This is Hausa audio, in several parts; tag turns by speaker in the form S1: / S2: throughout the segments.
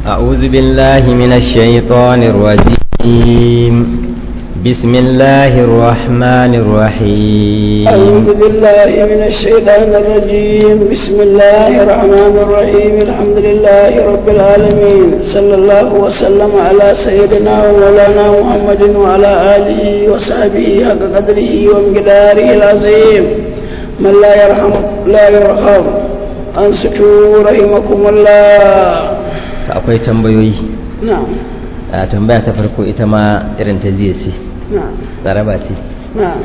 S1: أعوذ بالله من الشيطان الرجيم بسم الله الرحمن الرحيم
S2: أعوذ بالله من الشيطان الرجيم بسم الله الرحمن الرحيم الحمد لله رب العالمين صلى الله وسلم على سيدنا ومولانا محمد وعلى آله وصحبه حق قدره ومقداره العظيم من لا يرحم لا يرحم أنصتوا رحمكم الله
S1: akwai tambayoyi
S2: نعم
S1: a tambaya ta farko ita ma irin ta jiya ce
S2: نعم
S1: tsaraba ce
S2: نعم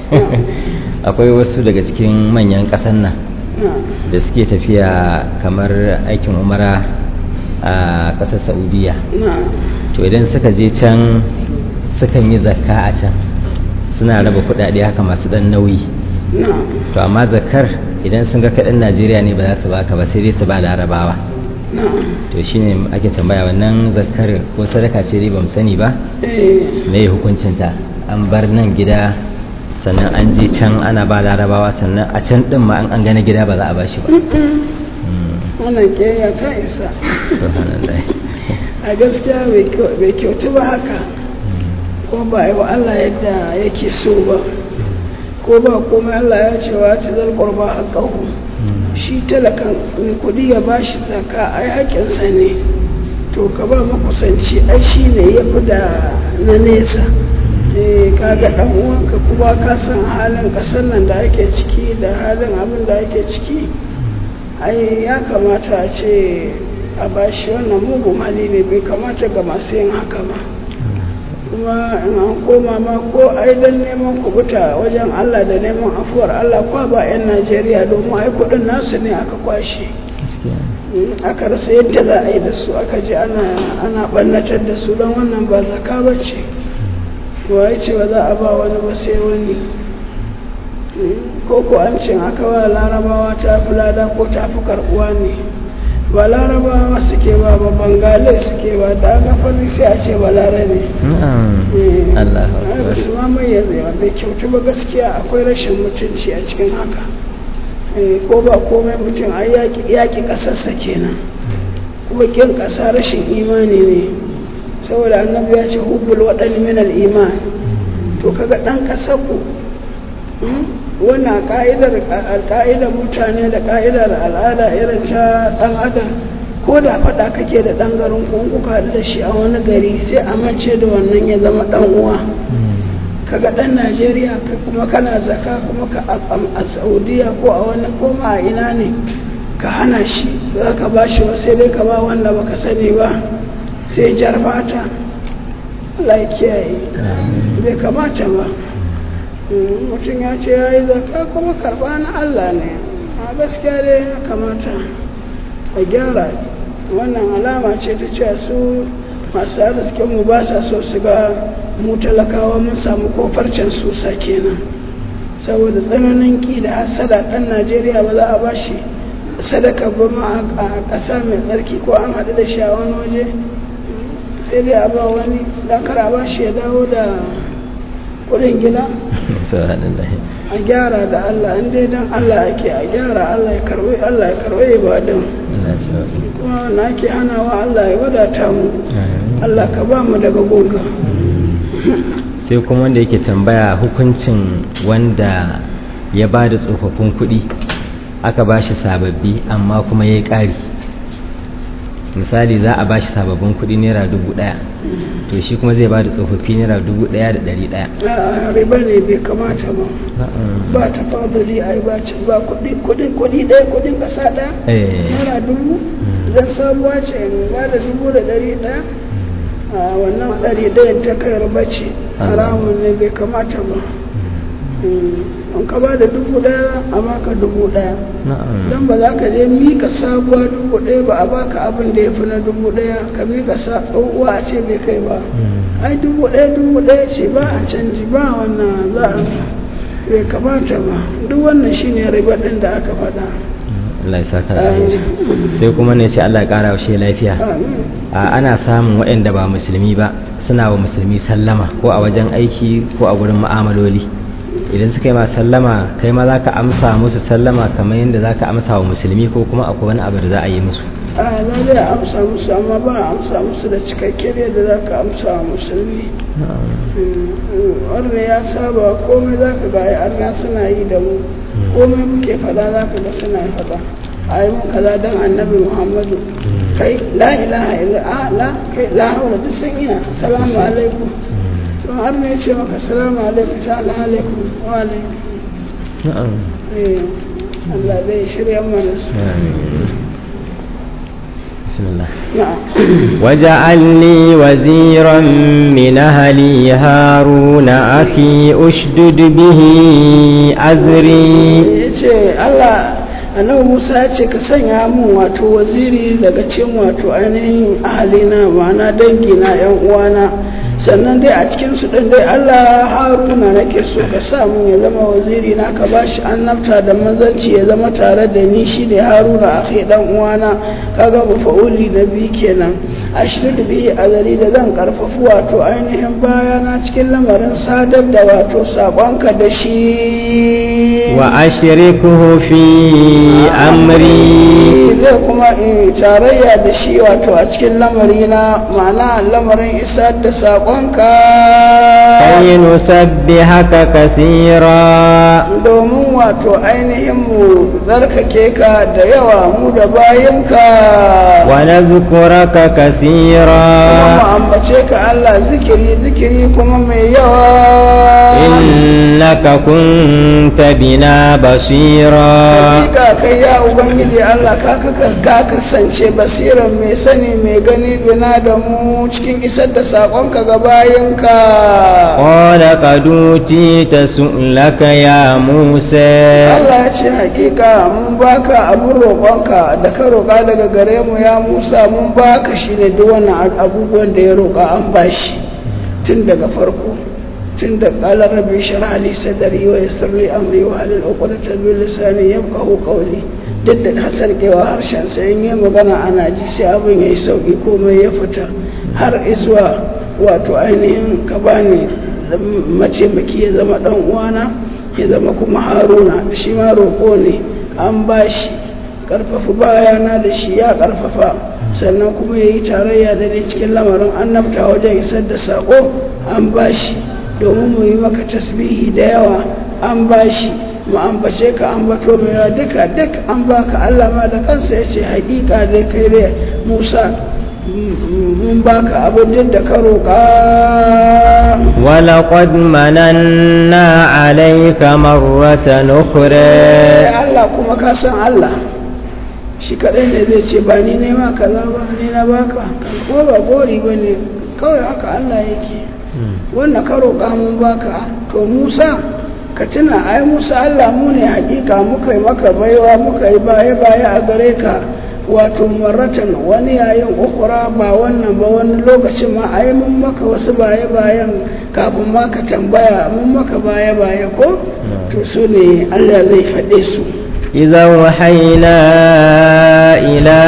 S1: akwai wasu daga cikin manyan ƙasan nan
S2: نعم
S1: da suke tafiya kamar aikin umara a ƙasar saudiya
S2: نعم
S1: to idan suka je can sukan yi zakka a can suna raba kuɗaɗe haka masu ɗan nauyi
S2: نعم
S1: to amma zakkar idan sun ga kaɗan najeriya ne ba za su baka ba sai dai su ba larabawa
S2: نعم
S1: to shine ake tambaya wannan zakkar ko sadaka ce dai bamu sani ba
S2: إيه
S1: me hukuncinta an bar nan gida sannan an je can ana ba larabawa sannan a can din ma an an gane gida ba za a ba shi ba Mm,
S2: wannan ƙeya ta isa
S1: subhanallah.
S2: a gaskiya bai kyau- bai kyautu ba haka ko ba yi wa Allah yadda yake so ba ko ba komai Allah ya ce wa ta zarbar ba haƙahu
S1: Mm,
S2: shi talakan mai kudi ya ba shi zaka ai haƙinsa ne to ka ba makusanci ai shi ne ya fi da na nesa eh kaga dan uwanka kuma ka san halin ƙasar nan da ake ciki da halin abin da ake ciki ai ya kamata a ce a bashi wannan mugun hali ne bai kamata ga masu yin haka ba kuma in an koma ma ko ai don neman kubuta wajen Allah da neman afuwar Allah kwa ba 'yan Najeriya domin ai kudin nasu ne aka kwashe
S1: gaskiya.
S2: in aka rasa yadda za a yi da su aka je ana ana ɓannatar da su don wannan ba zaka ba ce wa ya ce ba za a ba wani ba sai wani Mm, ko ko an ce aka ba larabawa ta fi lada ko ta fi karɓuwa ne ba larabawa suke ba ba bangale suke ba da aka fari sai a ce ba larabe
S1: Na'am.
S2: Eh,
S1: Allah
S2: ai ba su ma mayyaze ba bai kyautu ba gaskiya akwai rashin mutunci a cikin haka Eh, ko ba komai mutum ai yaƙi yaƙi ƙasarsa kenan kuma ƙin ƙasa rashin imani ne saboda annabi ya ce hubbul waɗani min iman to kaga ɗan ƙasar ku mm, wannan ka'idar ka'idar mutane da ka'idar al'ada irin ta ɗan adam ko da faɗa kake da ɗan garin ku in kuka haɗu da shi a wani gari sai a mace da wannan ya zama ɗan uwa
S1: Mm,
S2: kaga ɗan najeriya ka kuma kana zaka kuma ka a- a- a saudiya ko a wani koma a ina ne ka hana shi za ka ba shi sai dai ka ba wanda baka sani ba sai jar fata Allah ya kiyaye
S1: amin.
S2: bai kamata ba Mm, mutum ya ce ya yi zaka kuma karɓa na Allah ne a gaskiya dai ya kamata a gyara wannan alama ce ta cewa su masu arzikin mu ba sa so su ga mu talakawa mun samu kofarcen susa kenan saboda tsananin ƙi da hasada ɗan najeriya ba za a ba shi sadaka ba ma a ƙasa mai tsarki ko an haɗu da shi a wani waje sai dai a ba wani don kar a ba shi ya dawo da kuɗin gida
S1: subhanallah.
S2: a gyara da Allah in dai don Allah ake a gyara Allah ya karɓi Allah ya karɓi ibadun
S1: Allah ya sauke.
S2: kuma na ake hanawa Allah ya wadata mu
S1: Amin.
S2: Allah ka ba mu daga gonka
S1: sai kuma wanda yake tambaya hukuncin wanda ya ba da tsofaffin kuɗi aka ba shi sababbi amma kuma ya yi ƙari misali za a ba shi sababbin kuɗi naira dubu ɗaya to shi kuma zai ba da tsofaffi naira dubu ɗaya da ɗari ɗaya
S2: a riba ne bai kamata ba ba ta fadali a yi bacin ba kuɗi kuɗi kuɗi ɗaya kuɗin ƙasa ɗaya
S1: Eh.
S2: naira dubu idan sabuwa ce in ba da dubu da ɗari ɗaya a wannan ɗari ɗayan ta kai riba ce haramun ne bai kamata ba in ka ba da dubu ɗaya a baka dubu ɗaya
S1: na'am
S2: don ba za ka je mika sabuwa dubu ɗaya ba a baka abin da ya fi na dubu ɗaya ka mika sa tsohuwa a ce bai kai ba
S1: Mm.
S2: ai dubu ɗaya dubu ɗaya ce ba a canji ba wannan za a bai kamata ba duk wannan shine riba ɗin da aka faɗa
S1: Allah ya saka da alheri. sai kuma ne ce Allah ya ƙara wa shi lafiya
S2: amin
S1: a ana samun waɗanda ba musulmi ba suna wa musulmi sallama ko a wajen aiki ko a wurin mu'amaloli idan suka yi ma sallama kai ma za ka amsa musu sallama kamar yadda za ka amsa wa musulmi ko kuma akwai wani abu da za a yi musu
S2: a za dai a amsa musu amma ba a amsa musu da cikakkiyar yadda za ka amsa wa musulmi wanda ya saba komai za ka ga arna suna yi da mu komai muke fada za ka ga suna fada a yi mun kaza don annabi muhammadu kai la ilaha illa a la kai la haula duk sun iya salamu alaikum to har ne ce maka salamu alaikum salamu alaikum wa alaikum eh Allah bai shirya mana su
S1: بسم الله
S2: na'am
S1: واجعل لي وزيرا من أهلي هارون أخي أشدد به أزري
S2: ya ce Allah annabi Musa ya ce ka sanya mun wato waziri daga cikin wato ainihin ahalina ma'ana dangina yan uwana sannan dai a cikin su din dai Allah Haruna nake so ka sa mun ya zama waziri na ka bashi annabta da manzanci ya zama tare da ni shine Haruna akhi dan uwana kaga mafa'uli na bi kenan ashridu bihi azari da zan karfafu wato ainihin bayana cikin lamarin sadar da wato sakonka da shi
S1: وأشركه في أمري
S2: zai kuma in tarayya da shi wato a cikin lamari na ma'ana lamarin isar da saƙonka
S1: كي نسبحك كثيرا
S2: domin wato ainihin mu zarkake ka da yawa mu da bayinka
S1: ونذكرك
S2: kuma mu
S1: كثيرا
S2: ambace ka Allah zikiri zikiri kuma mai yawa
S1: إنك كنت بنا بصيرا
S2: hakika kai ya ubangiji Allah ka ka- ka kasance basiran mai sani mai gani bina da mu cikin isar da saƙonka ga bayinka
S1: قال قد أوتيت سؤلك يا موسى
S2: Allah ya ce hakika mun baka abun roƙonka da ka roƙa daga gare mu ya Musa mun baka shi ne duk wannan abubuwan da ya roƙa an bashi tun daga farko tun da qala rabbi shrah li sadri wa yassir li amri wa halil 'uqdatan min lisani yafqahu qawli duk da hasar kewa harshen sa in yi magana ana ji sai abin yayi sauki komai ya fita har izuwa wato ainihin ka bani mataimaki ya zama dan uwana ya zama kuma haruna shi ma roƙo ne an ba shi ƙarfafa bayana da shi ya ƙarfafa sannan kuma ya yi tarayya da ne cikin lamarin annabta wajen isar da saƙo an ba shi domin mu yi maka tasbihi da yawa an ba shi mu ambace ka ambato mai yawa duka duk an baka Allah ma da kansa ya ce haƙiƙa dai kai da Musa mun baka abin da ka roƙa
S1: ولقد مننا عليك مرة أخرى
S2: Allah kuma ka san Allah shi kaɗai ne zai ce ba ni ne ma kaza ba ni na baka ko ba gori ba ne kawai haka Allah yake wannan ka roƙa mun baka to Musa ka tuna ai Musa Allah mu ne hakika muka yi maka baiwa muka yi baya baya a gare ka wato maratan wani yayin ukura ba wannan ba wani lokacin ma ai mun maka wasu baya bayan kafin ma ka tambaya mun maka baya baya ko to su ne Allah zai faɗe su
S1: إذا وحينا إلى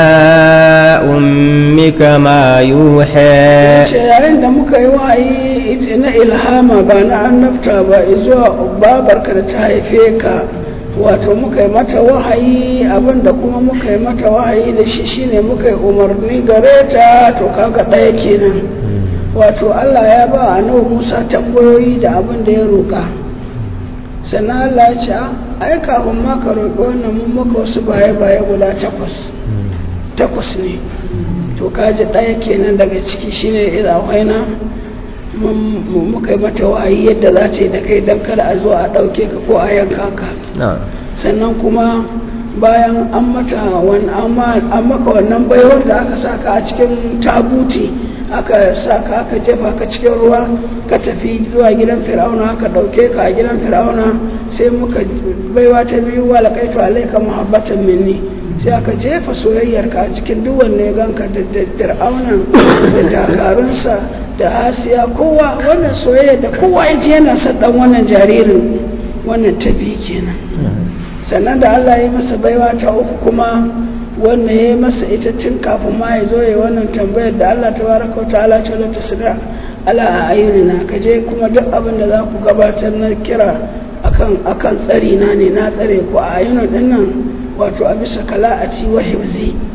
S1: أمك ما يوحى
S2: ce yayin da muka yi wa'ayi na ilhama ba na annabta ba zuwa babarka da ta haife ka wato muka yi mata wahayi abinda kuma muka yi mata wahayi da shi shine muka yi umarni gare ta to kaga ɗaya kenan wato Allah ya ba annabi Musa tambayoyi da abin da ya roƙa sannan Allah ya ce ai kafin ma ka roƙi wannan mun maka wasu baye-baye guda takwas takwas ne to kaji ɗaya kenan daga ciki shine idan waina mun muka yi mata wa'ayi yadda za ta yi da kai don kada a zo a ɗauke ka ko a yanka ka
S1: نعم
S2: sannan kuma bayan an mata wan- an ma- an maka wannan baiwar da aka saka a cikin tabuti aka saka aka jefa ka cikin ruwa ka tafi zuwa gidan fir'auna aka ɗauke ka a gidan fir'auna sai muka baiwa ta biyu wa laƙaitu alaika muhabbatan minni sai aka jefa soyayyar ka a cikin duk wanne ya ganka da da fir'auna da dakarunsa da asiya kowa wannan soyayya da kowa ya ji yana son dan wannan jaririn wannan ta biyu kenan sannan da Allah ya yi masa baiwa ta uku kuma wannan ya yi masa ita tun kafin ma ya zo ya yi wannan tambayar da Allah ta baraka wa ta'ala ta lata su da ala a ayyuna ka je kuma duk abin da za ku gabatar na kira akan akan tsari na ne na tsare ku a ayyuna din nan wato a bisa kala'ati wa hibzi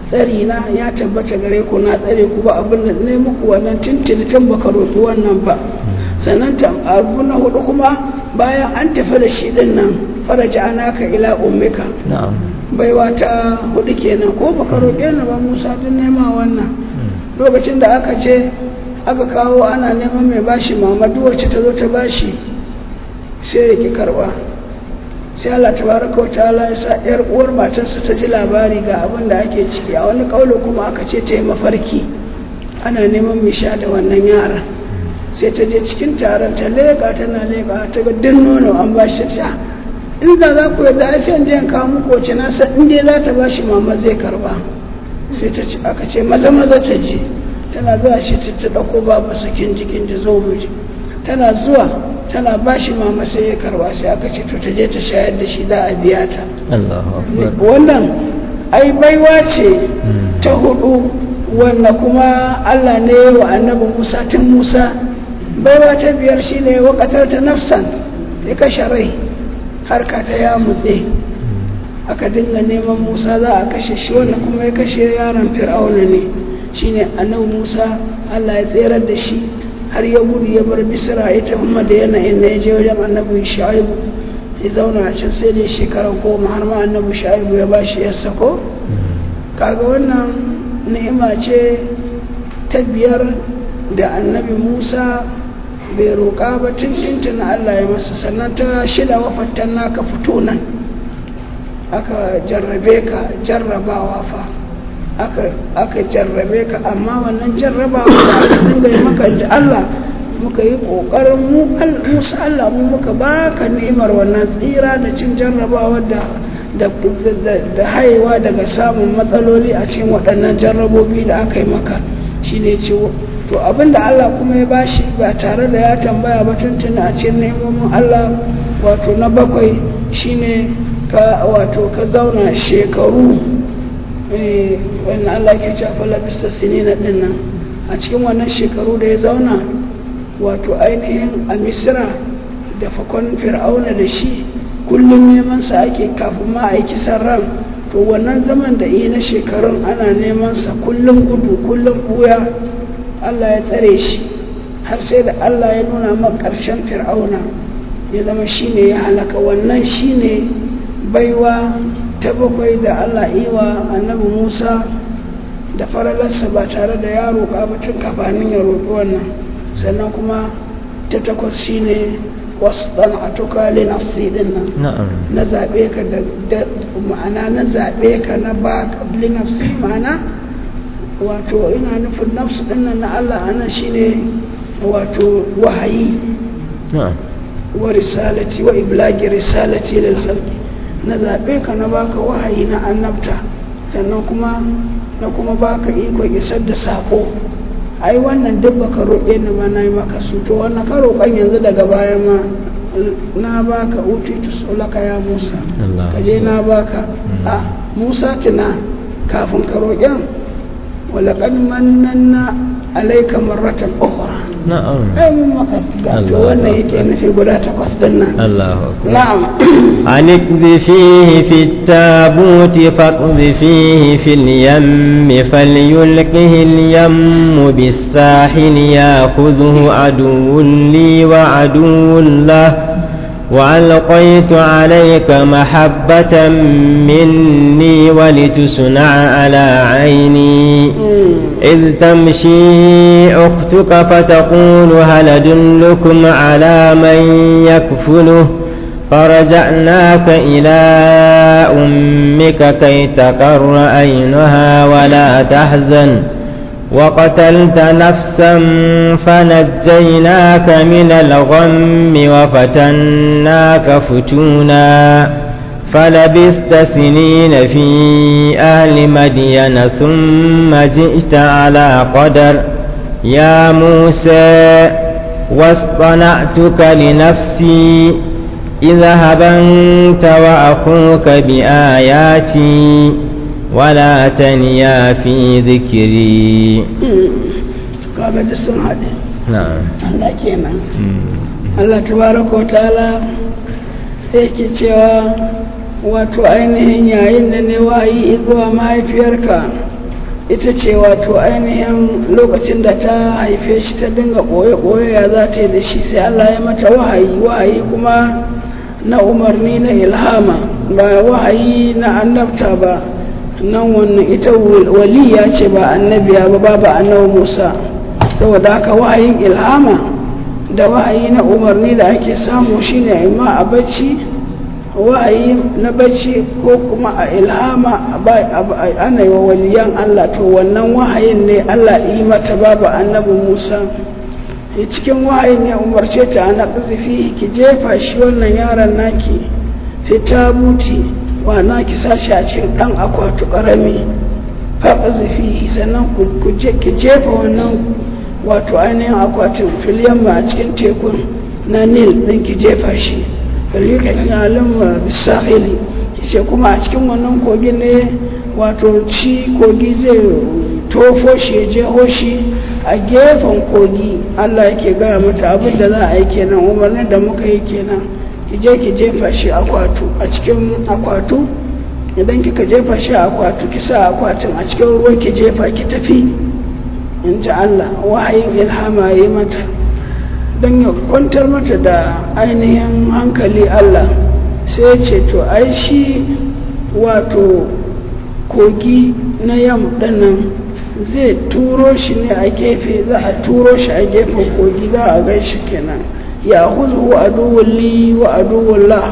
S2: tsari na ya tabbata gare ku na tsare ku ba abin da ne muku wannan tintini tun baka roƙi wannan ba sannan abu na hudu kuma bayan an tafi da shi din nan faraja anaka ila ummika
S1: na'am
S2: baiwa ta hudu kenan ko baka roƙe ni ba Musa din nema wannan lokacin da aka ce aka kawo ana neman mai bashi mamadu wacce ta zo ta bashi sai ya ki karba sai Allah tabaraka wa ta'ala ya sa yar uwar matarsa ta ji labari ga abin da ake ciki a wani kaulo kuma aka ce ta yi mafarki ana neman mai sha da wannan yaran sai ta je cikin taron ta leƙa tana leƙa ta ga din nono an ba shi ta in da za ku yadda ai sai in je in kawo muku wacce na san in dai za ta ba shi mama zai karba sai ta ce aka ce maza maza ta je tana zuwa shi ta ta ɗauko babu sakin jikin da zo mu je tana zuwa tana ba shi mama sai ya karba sai aka ce to ta je ta shayar da shi za a biya ta
S1: Allahu akbar
S2: wannan ai baiwa ce ta hudu wanda kuma Allah ne wa annabi Musa tun Musa baiwa ta biyar shine wakatar ta nafsan ya kashe rai harka ta ya mutse aka dinga neman Musa za a kashe shi wanda kuma ya kashe yaron Fir'auna ne shine annabi Musa Allah ya tserar da shi har ya gudu ya bar Misra ita kuma da yanayin na ya je wajen annabi Shu'aibu ya zauna a can sai da shekara goma har ma annabi Shu'aibu ya bashi ya sako kaga wannan ni'ima ce ta biyar da annabi Musa bai roƙa ba tuntuntun Allah ya masa sannan ta shida wafattan naka fito nan aka jarrabe ka jarrabawa fa aka jarrabe ka amma wannan jarrabawa da aka dinga yi maka ji Allah muka yi ƙoƙarin mu musu Allah mu muka baka ni'imar wannan tsira da cin jarrabawa da da haihuwa daga samun matsaloli a cikin waɗannan jarrabobi da aka yi maka shine ciwo to abinda Allah kuma ya bashi ba tare da ya tambaya ba tuntuna a cikin nemomin Allah wato na bakwai shine ka wato ka zauna shekaru wannan Allah ke cewa labista sinina din nan a cikin wannan shekaru da ya zauna wato ainihin a misira da fakon fir'auna da shi kullum neman sa ake kafin ma aiki ran to wannan zaman da yi na shekarun ana neman sa kullum gudu kullum buya Allah ya tsare shi har sai da Allah ya nuna ma ƙarshen fir'auna ya zama shine ya halaka wannan shine baiwa ta bakwai da Allah iwa annabi Musa da faralarsa ba tare da ya roƙa ba tun kafanin ya roƙi wannan sannan kuma ta takwas shine wasu ɗan a tukali nafsi ɗin nan na zaɓe ka da ma'ana na zaɓe ka na ba ƙabli nafsi ma'ana wato ina nufin nafsu ɗin nan na Allah ana shine wato wahayi wa risalati wa iblagi risalati lil khalqi na zaɓe ka na baka wahayi na annabta sannan kuma na kuma baka iko isar da sako ai wannan duk baka roƙe ni ba na yi maka su to wannan ka roƙon yanzu daga baya ma na baka utitu sulaka ya musa ka je na baka a musa tuna kafin ka roƙen walaƙad mannanna alaika marratan ukhra
S1: na'am
S2: ai mun maka gato wannan yake nufi guda takwas din nan
S1: Allahu akbar
S2: na'am
S1: أن اقذفيه في التابوت فاقذفيه في اليم فليلقه اليم بالساحل ياخذه عدو لي وعدو له وألقيت عليك محبة مني ولتصنع على عيني إذ تمشي أختك فتقول هل أدلكم على من يكفله فرجعناك إلى أمك كي تقر عينها ولا تحزن وقتلت نفسا فنجيناك من الغم وفتناك فتونا فلبست سنين في أهل مدين ثم جئت على قدر يا موسى واصطنعتك لنفسي اذهب أنت وأخوك بآياتي ولا تنيا في ذكري
S2: kaga duk sun haɗe
S1: نعم
S2: Allah kenan Allah tabaraka wa ta'ala yake cewa wato ainihin yayin da ne wayi zuwa mahaifiyarka ita ce wato ainihin lokacin da ta haife shi ta dinga ɓoye-ɓoye ya za ta yi da shi sai Allah ya mata wahayi wahayi kuma na umarni na ilhama ba wahayi na annabta ba nan wannan ita waliya ce ba annabiya ba babu annabi Musa saboda haka wahayin ilhama da wahayi na umarni da ake samu shine imma a bacci wahayi na bacci ko kuma a ilhama ana yi wa waliyan Allah to wannan wahayin ne Allah yi mata babu annabi Musa cikin wahayin ya umarce ta ana ƙazafi ki jefa shi wannan yaron naki fita buti wa naki sashi a cikin ɗan akwatu ƙarami fa ƙazafi sannan ki jefa wannan wato ainihin akwatin filiyamma a cikin tekun na nil ɗin ki jefa shi rikan yalin bisahili ce kuma a cikin wannan kogin ne wato ci kogi zai tofo shi ya jeho shi a gefen kogi allah yake gaya mata abin da za a yi kenan umarnin da muka yi kenan ki je ki jefa shi akwatu a cikin akwatu idan kika jefa shi a akwatu ki sa akwatin a cikin ruwa ki jefa ki tafi in ji allah wahayin ilhama yi mata don ya kwantar mata da ainihin hankali Allah sai ce to ai shi wato kogi na yam nan zai turo shi ne a gefe za a turo shi a gefen kogi za a gan shi kenan ya huzu aduwun li wa aduwun la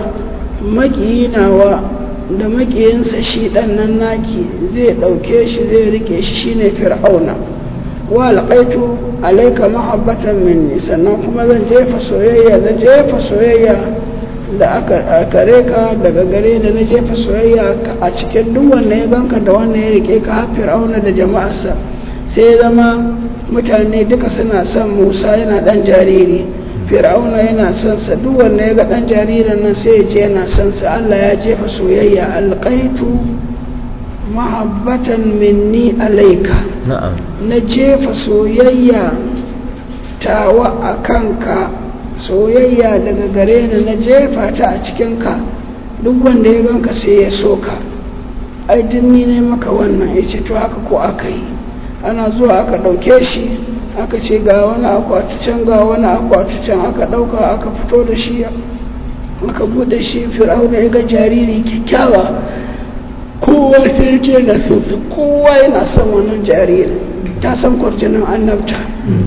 S2: makiyinawa da makiyinsa shi ɗan nan naki zai ɗauke shi zai rike shi shine fir'auna wa alƙaitu alaika mahabbatan minni sannan kuma zan jefa soyayya na jefa soyayya da aka kare ka daga gare da na jefa soyayya a cikin duk wanda ya ganka da wanda ya rike ka har fir'auna da jama'arsa sai zama mutane duka suna son musa yana dan jariri fir'auna yana son sa duk wanda ya ga dan jaririn nan sai ya je yana son sa Allah ya jefa soyayya alƙaitu mahabbatan minni alaika na jefa soyayya tawa a kanka soyayya daga gare ni na jefa ta a cikinka duk wanda ya ganka sai ya soka ai dinni ne maka wannan ya ce to haka ko aka yi ana zuwa aka ɗauke shi aka ce ga wani akwati can ga wani akwati can aka ɗauka aka fito da shi aka buɗe shi fir'auna ya ga jariri kyakkyawa kowa sai ce na su kowa yana son wannan jaririn ta san kwarjinin annabta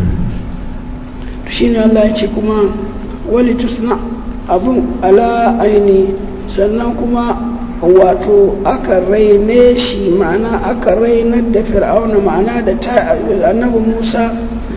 S2: shi ne Allah ya ce kuma wali tusna abin ala aini sannan kuma wato aka raine shi ma'ana aka rainar da fir'auna ma'ana da annabi musa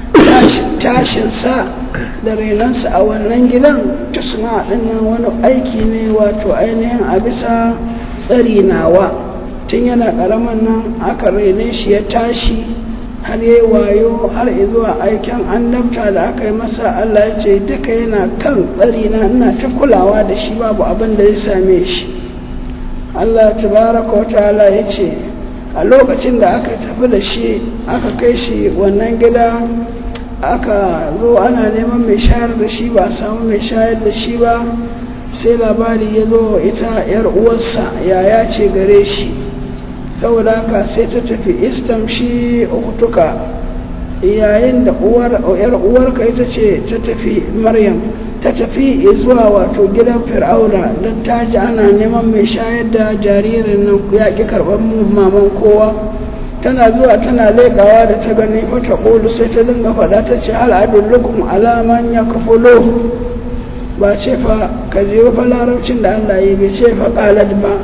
S2: tashinsa da rainansa a wannan gidan tusna dinnan wani aiki ne wato ainihin a bisa tsari nawa tun yana ƙaramin nan aka raine shi ya tashi har yi wayo har zuwa aikin annabta da aka yi masa Allah ya ce duka yana kan tsari na ina ta kulawa da shi babu abin da ya same shi Allah tabaraka wa ta'ala ya ce a lokacin da aka tafi da shi aka kai shi wannan gida aka zo ana neman mai shayar da shi ba samu mai shayar da shi ba sai labari ya zo ita yar uwarsa yaya ce gare shi saboda haka sai ta tafi istamshi uktuka yayin da uwar yar uwarka ita ce ta tafi maryam ta tafi zuwa wato gidan fir'auna don ta ji ana neman mai shayar da jaririn nan ya ƙi karɓar maman kowa tana zuwa tana leƙawa da ta gani fata ƙolu sai ta dinga faɗa ta ce al'adun lukum alaman ya kafulo ba ce fa ka je fa larabcin da allah yi bai ce fa ƙalad ba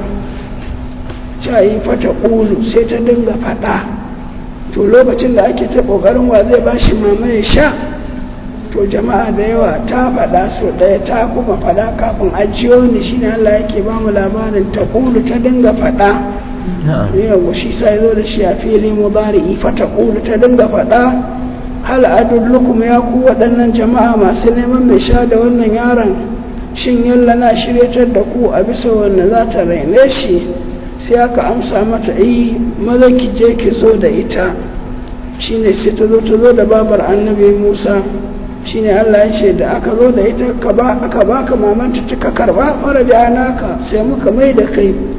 S2: ta yi fata ƙulu sai ta dinga faɗa to lokacin da ake ta ƙoƙarin wa zai ba shi mamaye sha to jama'a da yawa ta faɗa so ɗaya ta kuma faɗa kafin ajiyo ni shine Allah yake ba mu labarin ta ƙulu ta dinga faɗa yawa shi sai zo da shi a fili mudari fa ta ƙulu ta dinga faɗa hal adullukum ya ku waɗannan jama'a masu neman mai sha da wannan yaron shin yalla na shiryatar da ku a bisa wanda za ta raine shi sai aka amsa mata yi maza ki je ki zo da ita shine sai ta zo ta zo da babar annabi musa shine allah ya ce da aka zo da ita aka baka mamanta ta karba fara da naka sai muka mai da kai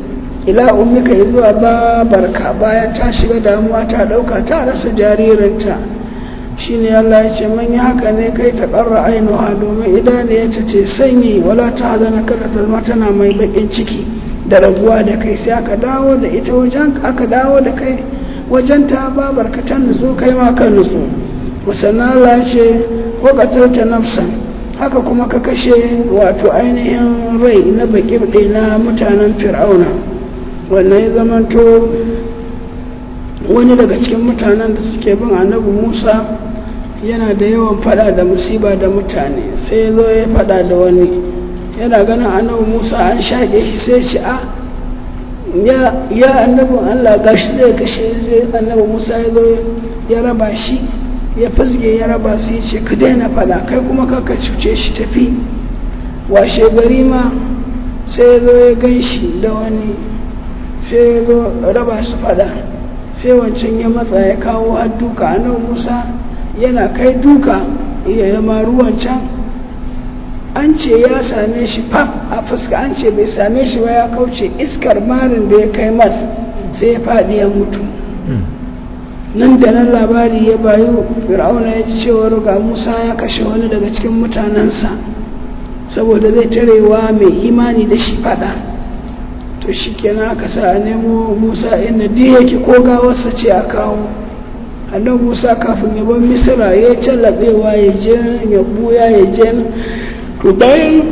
S2: ila ummika zuwa babarka bayan ta shiga damuwa ta ɗauka ta rasa jaririnta shine Allah ya ce man yi haka ne kai ta ƙarra ainuha domin idaniyarta ce sanyi wala ta hazana kada ta zama tana mai baƙin ciki da rabuwa da kai sai aka dawo da ita wajen aka dawo da kai wajen ta babarka ta nutsu kai ma ka nutsu musanna Allah ya ce ta nafsan haka kuma ka kashe wato ainihin rai na baƙi na mutanen fir'auna wannan ya zamanto wani daga cikin mutanen da suke bin annabi musa yana da yawan fada da musiba da mutane sai ya zo ya fada da wani yana ganin annabi musa an shaƙe shi sai shi a ya annabin allah gashi zai kashe zai annabi musa ya zo ya raba shi ya fizge ya raba su ya ce ka daina fada kai kuma kaka cuce shi tafi washe gari ma sai ya zo ya gan shi da wani sai ya zo raba su fada sai wancan ya matsa ya kawo har duka nan musa yana kai duka iya yama ruwan can an ce ya same shi faf a fuska an ce bai same shi ba ya kauce iskar marin da ya kai mas sai ya faɗi ya mutu nan da nan labari ya bayu fir'auna ya ji cewar ga musa ya kashe wani daga cikin mutanensa saboda zai tarewa mai imani da shi fada to shi kenan aka sa a nemo musa inda di yake ko gawarsa ce a kawo annan musa kafin ya bar misira ya tallabewa ya je ya buya ya je to bayan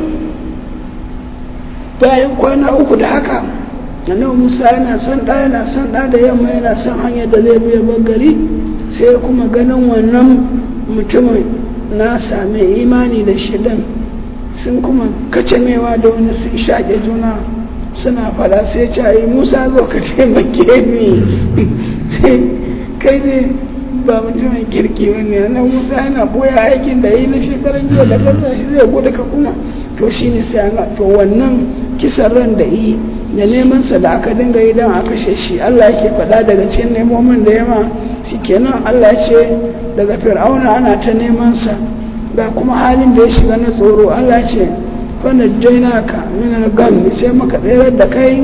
S2: bayan kwana uku da haka annabi musa yana son ɗa yana son ɗa da yamma yana son hanyar da zai biya gari sai kuma ganin wannan mutumin na sami imani da shi ɗin sun kuma kacamewa da wani sun shaƙe juna suna fada sai ce yi musa zo ka taimake ni sai kai ne ba mutumin kirki ba ne na musa yana boya aikin da yi na shekaran jiya da kansa shi zai gudu ka kuma to shi ne sai to wannan kisan ran da yi da neman sa da aka dinga yi don a kashe shi Allah yake faɗa daga cikin nemomin da yama kenan Allah ce daga fir'auna ana ta neman sa ga kuma halin da ya shiga na tsoro Allah ce fana jaina ka min gam sai muka tsere da kai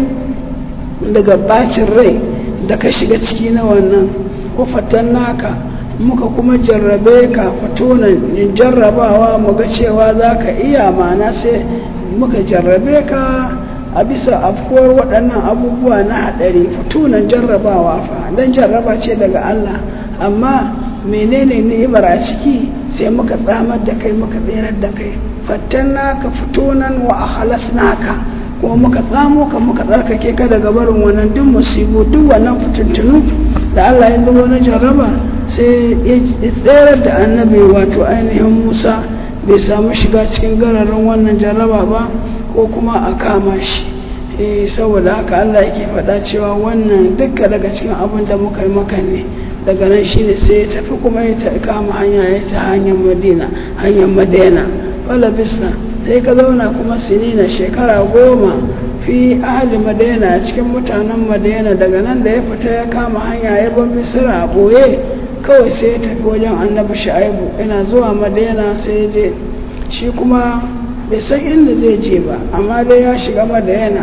S2: daga bacin rai da ka shiga ciki na wannan kufatan naka muka kuma jarrabe ka fitonan jarrabawa mu ga cewa za ka iya mana sai muka jarrabe ka a bisa afkuwar waɗannan abubuwa na haɗari fitunan jarrabawa fa don jarraba ce daga Allah amma menene ni'imar a ciki sai muka tsamar da kai muka tserar da kai fattan naka fitunan wa halas naka kuma muka tsamo ka muka tsarkake ka daga barin wannan duk musibu duk wannan fitintunu da Allah ya zubo na jarraba sai ya tserar da annabi wato ainihin Musa bai samu shiga cikin gararin wannan jarraba ba ko kuma a kama shi saboda haka Allah yake faɗa cewa wannan dukka daga cikin abin da muka yi maka ne daga nan shi ne sai ya tafi kuma ya ta kama hanya ya ta hanyar madina hanyar madina wala bisna sai ka zauna kuma sinina shekara goma fi ahli madina cikin mutanen madina daga nan da ya fita ya kama hanya ya bar misira a ɓoye kawai sai ya tafi wajen annabi sha'ibu ina zuwa madina sai ya je shi kuma bai san inda zai je ba amma dai ya shiga madina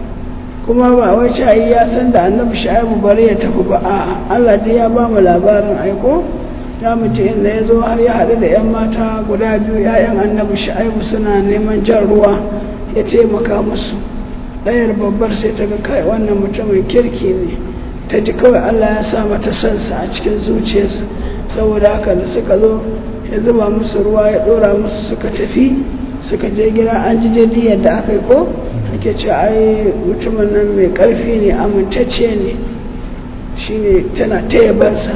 S2: kuma ba wai shayi ya san da annabi sha'ibu bari ya tafi ba a Allah dai ya ba mu labarin aiko ya mutu inda ya zo har ya haɗu da 'yan mata guda biyu 'ya'yan annabi sha'ibu suna neman jan ruwa ya taimaka musu ɗayar babbar sai ta ga kai wannan mutumin kirki ne ta ji kawai Allah ya sa mata sansa a cikin zuciyarsa saboda haka da suka zo ya zuba musu ruwa ya ɗora musu suka tafi suka je gida an ji daidai yadda aka yi ko ake ce ai mutumin nan mai ƙarfi ne amintacce ne shine tana ta yabansa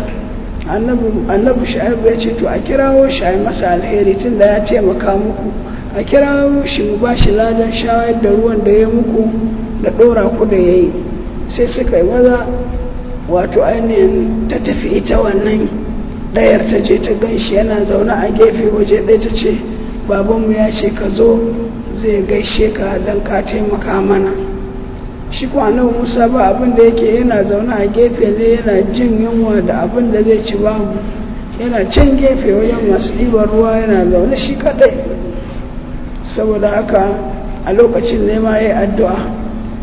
S2: annabi sha'ibu ya ce to a kirawo shi a yi masa alheri tun da ya taimaka muku a kirawo shi mu ba shi ladan shayar da ruwan da ya muku da ɗora ku da ya yi sai suka yi maza wato ainihin ta tafi ita wannan ɗayar ta ce ta gan shi yana zaune a gefe waje ɗaya ta ce babanmu ya ce ka zo zai gaishe ka don ka taimaka mana shi kwanan musa ba abin da yake yana zaune a gefe ne yana jin yunwa da abin da zai ci babu yana can gefe wajen masu ɗiban ruwa yana zaune shi kaɗai saboda haka a lokacin ne ma ya yi addu'a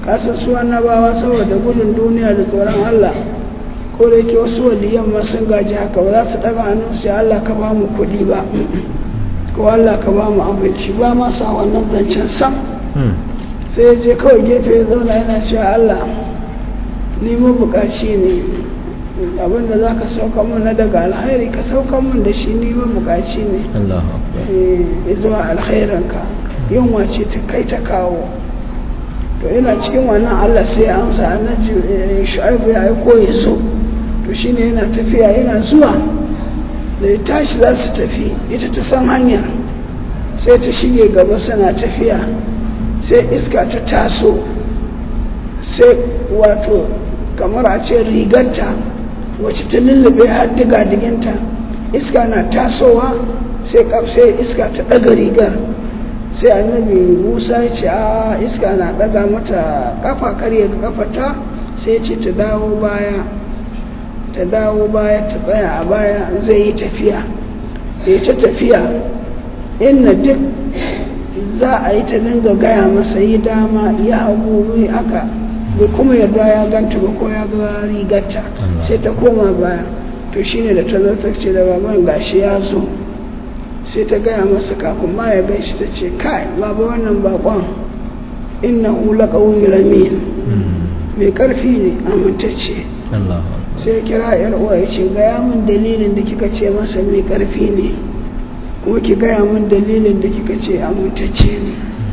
S2: kasan su annabawa saboda gudun duniya da tsoron Allah ko da yake wasu waliyan ma sun gaji haka ba za su daga hannun sai Allah ka ba mu kuɗi ba ko Allah ka ba mu abinci ba ma sa wannan zancen sam sai ya je kawai gefe ya zauna yana cewa Allah ni mabukaci ne abinda za ka sauka mun na daga alkhairi ka sauka mun da shi ni mabukaci ne
S1: Allahu akbar
S2: eh, zuwa alkhairanka yunwa ce ta kai ta kawo to yana cikin wannan Allah sai ya amsa annabi eh, shu'aibu ya aiko ya so to shine yana tafiya yana zuwa da ya tashi za su tafi ita ta san hanyar sai ta shige gaba suna tafiya sai iska ta taso sai wato kamar a ce rigarta wacce ta lullube har diga diginta iska na tasowa sai kaf- sai iska ta ɗaga rigar sai annabi musa ya ce a iska na ɗaga mata kafa karya kafata sai ya ce ta dawo baya ta dawo baya ta tsaya a baya zai yi tafiya ya ta tafiya inna duk za a yi ta dinga gaya masa yi dama ya hagu mai aka bai kuma yarda ya ganta ba ko ya ga rigarta
S1: Allah.
S2: sai ta koma baya to shine da ta zo ta ce da baban gashi ya zo sai ta gaya masa kafin ma ya gan shi ta ce kai baba wannan bakon inna hula ƙaunin lamin mai ƙarfi ne amintacce
S1: Allahu akbar
S2: sai ya kira yar uwa ya ce gaya min dalilin da kika ce masa mai ƙarfi ne kuma ki gaya min dalilin da kika ce amintacce ne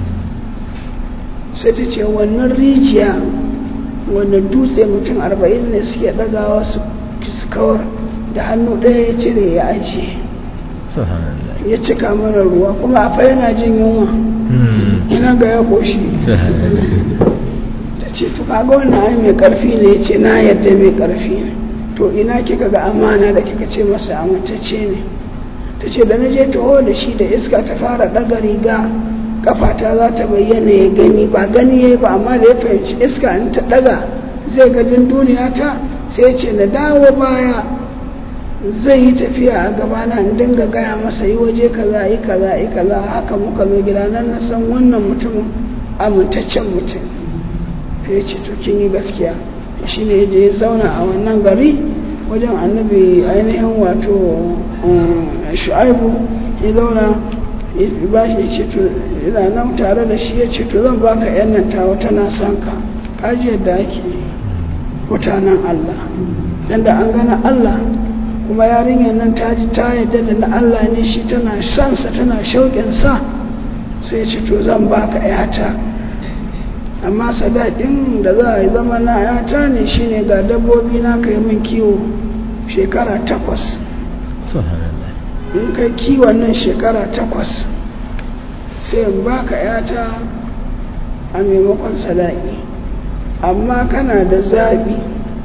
S2: sai ta ce wannan rijiya wannan dutse mutum arba'in ne suke ɗagawa su su kawar da hannu ɗaya ya cire ya ajiye
S1: subhanallah
S2: ya cika mana ruwa kuma a fa yana jin yunwa ina ga ya koshi
S1: subhanallah
S2: ta ce to kaga wannan ai mai karfi ne ya ce na yadda mai karfi ne to ina kika ga amana da kika ce masa amintacce ne ta ce da na je taho da shi da iska ta fara ɗaga riga kafata za ta bayyana ya gani ba gani ya yi ba amma da ya fahimci iska in ta ɗaga zai ga duniya ta sai ya ce na dawo baya zai yi tafiya a gabana in dinga gaya masa yi waje kaza yi kaza yi kaza haka muka zo gida nan na san wannan mutumin amintaccen mutum ya ce to kin yi gaskiya shi ne da ya zauna a wannan gari wajen annabi ainihin wato um, shu'aibu ya zauna ya ba shi ya ce to yana nan tare da shi ya ce to zan baka yan nan tawa tana son ka kaji yadda ake mutanen Allah yadda an gana Allah kuma yarinyar nan ta ji ta yadda da na Allah ne shi tana sansa tana shauƙin sa sai ya ce to zan baka yata amma sadakin da za a yi zama na yata ne shine ga dabbobi na kai min kiwo shekara takwas
S1: subhanallah
S2: in kai kiwon nan shekara takwas sai in baka yata a maimakon sadaki amma kana da zaɓi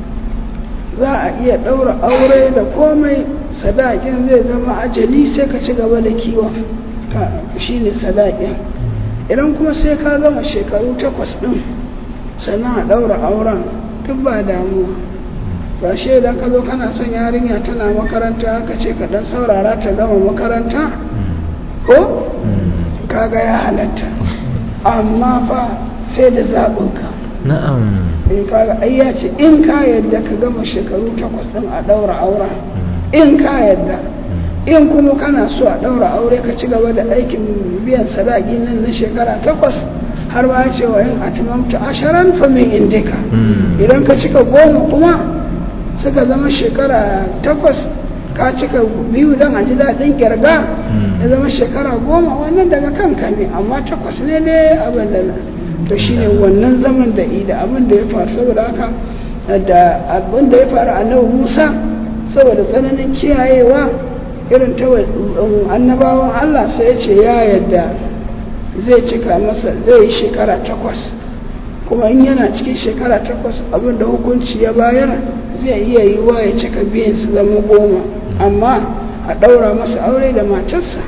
S2: za a iya ɗaura aure da komai sadakin zai zama ajali sai ka ci gaba da kiwon shi ne sadakin idan kuma sai ka gama shekaru takwas ɗin sannan a ɗaura auren duk ba damuwa ba shi idan ka zo kana son yarinya tana makaranta ka ce ka ɗan saurara ta gama makaranta ko kaga ya halatta amma fa sai da zaɓinka
S1: na'am
S2: in kaga ai ya ce in ka yadda ka gama shekaru takwas ɗin a ɗaura auren in ka yadda in kuma kana so a ɗaura aure ka ci gaba da aikin biyan sadaki nan na shekara takwas har ma ya ce wa in atmamta asharan fa min indika idan ka cika goma kuma suka zama shekara takwas ka cika biyu don a ji daɗin kirga ya zama shekara goma wannan daga kanka ne amma takwas ne ne abin da to shine wannan zaman da ida abin da ya faru saboda haka da abin da ya faru annabi musa saboda tsananin kiyayewa irin ta annabawan allah sai ya ce ya yadda zai cika masa zai yi shekara takwas kuma in yana cikin shekara takwas abin da hukunci ya bayar zai iya yi wa ya cika biyan su zama goma amma a ɗaura masa aure da matarsa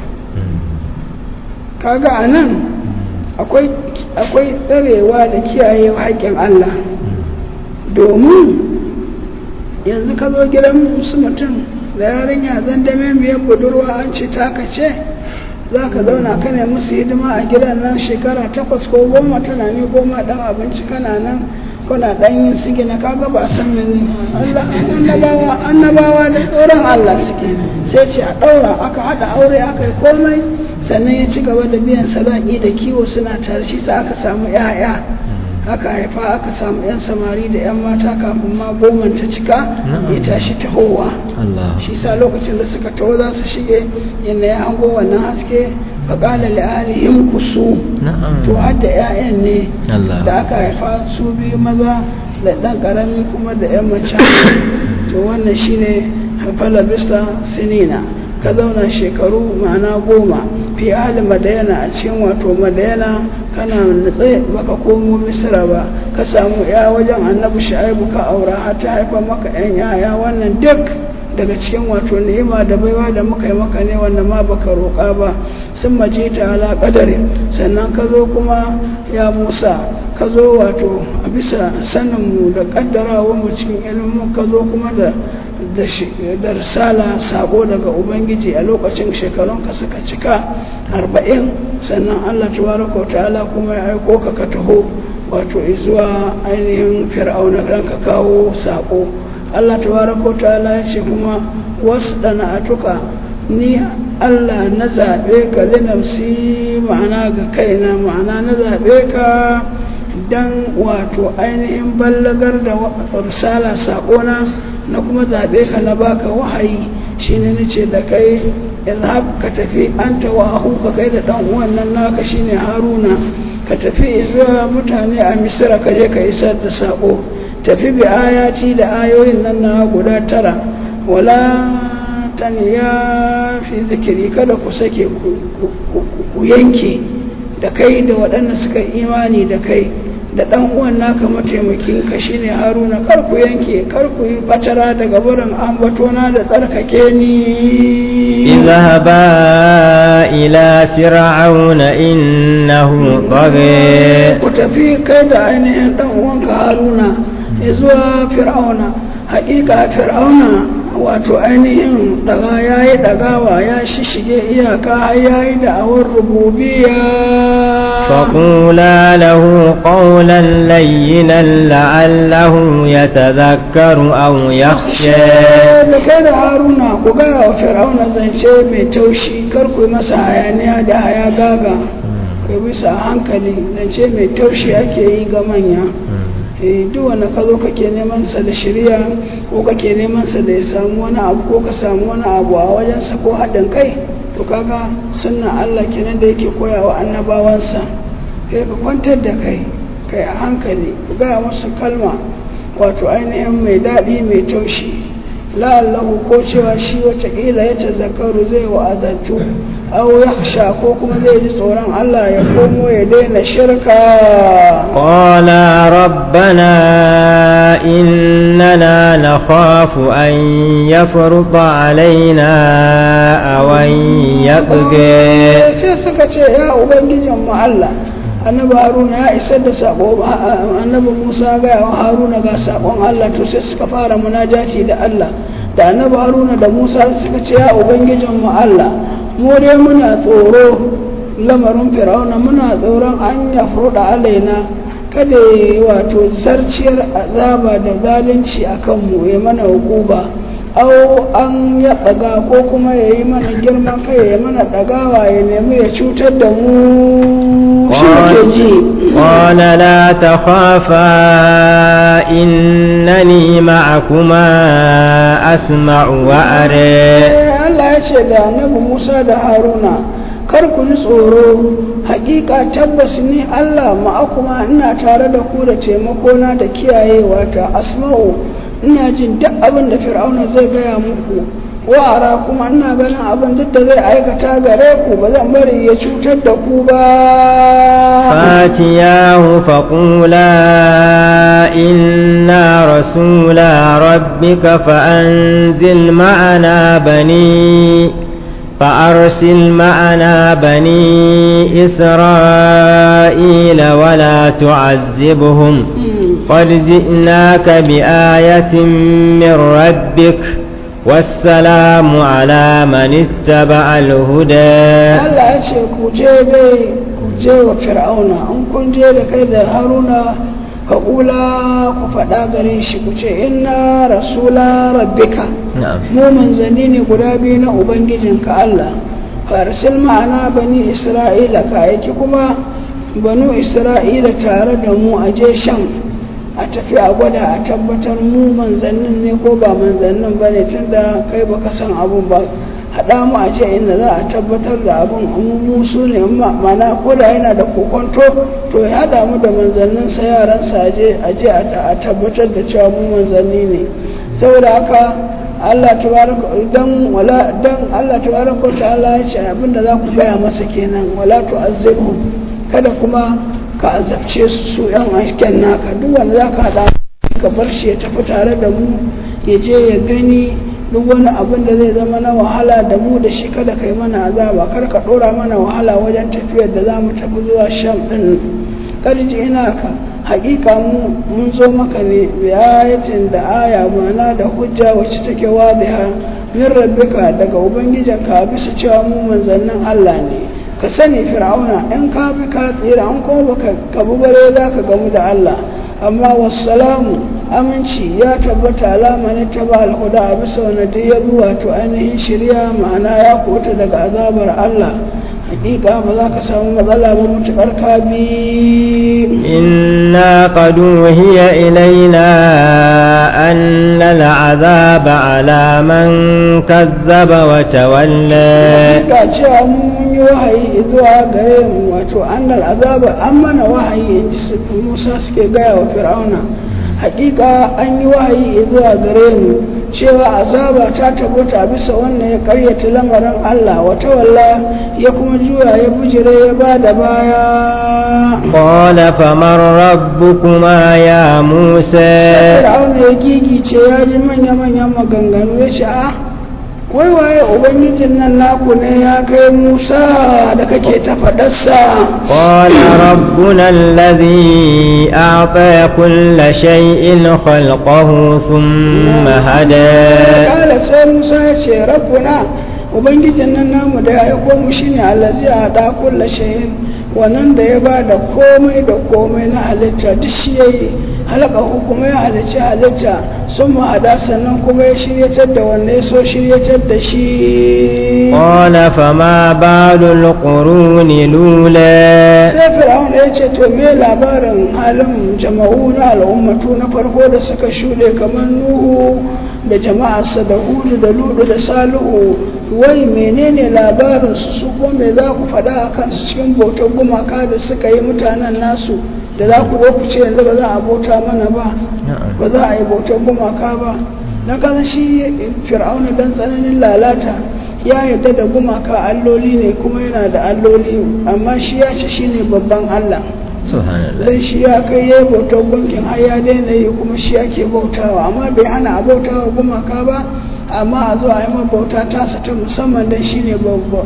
S2: kaga a nan akwai tsarewa da kiyaye haƙƙin Allah domin yanzu ka zo gidan su mutum da yarinya zan dame biyar budurwa an ce taka ce za ka zauna kana musu hidima a gidan nan shekara takwas ko goma tana ne goma dan abinci kana nan kuna dan yin sige na kaga ba san mene Allah annabawa annabawa da tsoron Allah suke sai ce a daura aka hada aure aka yi komai sannan ya ci gaba da biyan sadaki da kiwo suna tare shi sa aka samu 'ya'ya aka haifa aka samu 'yan samari da 'yan mata kafin ma goman ta cika ya tashi tahowa
S1: Allah
S2: shi sa lokacin da suka taho za su shige inda ya hango wannan haske faƙala li'alihim kusu
S1: na'am
S2: to har da 'ya'yan ne
S1: Allah
S2: da aka haifa su biyu maza da ɗan ƙarami kuma da 'yan mace to wannan shine falabista sinina ka zauna shekaru ma'ana goma fi ahli madayana a cikin wato madayana kana nutse baka komo misira ba ka samu ya wajen annabi shu'aibu ka aura har ta haifa maka yan yaya wannan duk daga cikin wato ni'ima da baiwa da muka yi maka ne wanda ma baka roƙa ba sun maje ta ala ƙadari sannan ka zo kuma ya musa ka zo wato a bisa saninmu da ƙaddarawa mu cikin ilimin ka zo kuma da da shi- da risala sabo daga ubangiji a lokacin shekarunka suka cika arba'in sannan allah tabaraka wa ta'ala kuma ya aiko ka ka taho wato zuwa ainihin fir'auna dan ka kawo sako allah tabaraka wa ta'ala ya ce kuma wasu atuka ni allah na zaɓe ka linafsi ma'ana ga kaina ma'ana na zaɓe ka dan wato ainihin ballagar da wa- risala saƙona na kuma zaɓe ka na baka wahayi shine nace da kai izhab ka tafi anta wa ka kai da dan uwan nan naka shine haruna ka tafi zuwa mutane a misira ka je ka isar da saƙo tafi bi ayati da ayoyin nan na guda tara wala taniya fi zikiri kada ku sake ku- ku- ku ku yanke da kai da waɗanda suka imani da kai da ɗan uwan naka mataimakin ka shine haruna kar ku yanke kar ku yi fatara daga barin ambatona da tsarkake ni
S1: اذهبا إلى فرعون إنه طغى
S2: ku tafi kai da ainihin ɗan uwanka haruna ya zuwa fir'auna hakika fir'auna wato ainihin daga ya yi dagawa ya shishige iyaka har ya yi da'awar rububiya
S1: فقولا له قولا لينا لعله يتذكر أو يخشى
S2: da kai da haruna ku gaya wa fir'auna zance mai taushi kar ku yi masa hayaniya da haya gaga ku yi bisa hankali zance mai taushi ake yi ga manya eh duk wanda ka zo kake neman sa da shirya ko kake neman sa da ya samu wani abu ko ka samu wani abu a wajensa ko haɗin kai to kaga sunna Allah kenan da yake koya wa annabawansa kai ka kwantar da kai kai a hankali ku gaya masa kalma wato ainihin mai daɗi mai taushi la'allahu ko cewa shi watakila ya tazakaru zai wa'azantu au ya ko kuma zai ji tsoron Allah ya komo ya daina shirka
S1: قالا ربنا إننا نخاف أن يفرط علينا أو أن يطغى
S2: sai suka ce ya ubangijin mu Allah annabi haruna ya isar da sako annabi musa ga wa haruna ga sakon Allah to sai suka fara munajati da Allah da annabi haruna da musa suka ce ya ubangijin mu Allah mu dai muna tsoro lamarin fir'auna muna tsoron an ya furda alaina kada ya yi wato zarciyar azaba da zalunci a kanmu ya mana hukuba au an ya ɗaga ko kuma ya yi mana girman kai ya mana ɗagawa ya nemi ya cutar da mu shi muke ji
S1: قال لا تخافا إنني معكما أسمع وأرى
S2: Eh, Allah ya ce da annabi Musa da Haruna kar ku ji tsoro hakika tabbas ni Allah ma'akuma ina tare da ku da taimakona da kiyayewa ta asma'u ina jin duk abin da fir'auna zai gaya muku wa'ara kuma ina ganin abin duk da zai aikata gare ku ba zan bari ya cutar da ku ba
S1: فاتياه فقولا إنا رسولا ربك فأنزل معنا بني فأرسل معنا بني إسرائيل ولا تعذبهم قد جئناك بآية من ربك والسلام على من اتبع الهدى
S2: Allah ya ce ku je dai ku je wa fir'auna in kun je da kai da haruna ka kula ku faɗa gare shi ku ce inna rasula rabbika
S1: نعم
S2: mu manzanni ne guda biyu na ubangijinka Allah farsil ma'ana bani isra'ila ka aiki kuma banu isra'ila tare da mu a je shan a tafi a gwada a tabbatar mu manzannin ne ko ba manzannin ba ne tun da kai baka san abun ba haɗa mu a je inda za a tabbatar da abun mu mu su ne ma- mana ko da yana da kokonto to ya haɗa mu da manzanninsa yaransa a je a je a tabbatar da cewa mu manzanni ne saboda haka Allah tabaraka idan wala dan Allah tabaraka wa ta'ala ya ce abinda za ku gaya masa kenan wala tu'azzibhum kada kuma ka azabce su su yan asken naka duk wanda za ka haɗa ka bar shi ya tafi tare da mu ya je ya gani duk wani abin da zai zama na wahala da mu da shi kada ka yi mana azaba kar ka ɗora mana wahala wajen tafiyar da za mu tafi zuwa sham ɗin karji ina ka hakika mu mun zo maka ne biyayatin da aya mana da hujja wacce take wadiha min rabbika daga ubangijinka bisa cewa mu manzannin Allah ne ka sani fir'auna in ka bi ka tsira an kuma baka ka bi bare za ka gamu da Allah amma wassalamu aminci ya tabbata alama ne ta ba alhuda a bisa wani duk ya bi wato ainihin shirya ma'ana ya kota daga azabar Allah hakika ba za ka samu matsala ba mutukar ka bi
S1: إنا قد أوهي إلينا أن العذاب على من كذب وتولى
S2: hakika cewa mun yi wahayi zuwa gare mu wato annal azaba an mana wahayi in ji su musa suke gaya wa fir'auna hakika an yi wahayi zuwa gare mu cewa azaba ta tabbata bisa wannan ya karyata lamarin Allah wata walla ya kuma juya ya bujire ya ba da baya
S1: قال فمن ربكما يا موسى
S2: fir'auna ya gigice ya ji manya-manyan maganganu ya ce a wai waye ubangijin nan naku ne ya kai musa da kake ta faɗarsa
S1: قال ربنا الذي أعطى كل شيء خلقه ثم هدى
S2: kala sai musa ya ce rabbuna ubangijin nan namu da ya aiko mu shine allazi a da kulla shayin wannan da ya ba da komai da komai na halitta duk shi yayi halaka kuma ya halicci halitta sun ma'ada sannan kuma ya shiryatar da wanne ya so shiryatar da shi
S1: قال فما بال القرون الأولى
S2: sai fir'aun ya ce to me labarin halin jama'u na al'ummatu na farko da suka shuɗe kamar nuhu da jama'arsa da hudu da ludu da salihu wai menene labarin su su ko me za ku faɗa a kansu cikin bautar gumaka da suka yi mutanen nasu da za ku zo ku ce yanzu ba za a bauta mana ba ba za a yi bautar gumaka ba na kasan shi fir'auna dan tsananin lalata ya yarda da gumaka alloli ne kuma yana da alloli amma shi ya ce shi ne babban allah
S1: سبحان الله
S2: dan shi ya kai ya bautar gunkin har ya daina yi kuma shi yake bautawa amma bai hana a bautawa gumaka ba amma a zo a yi ma bauta tasa ta musamman dan shi ne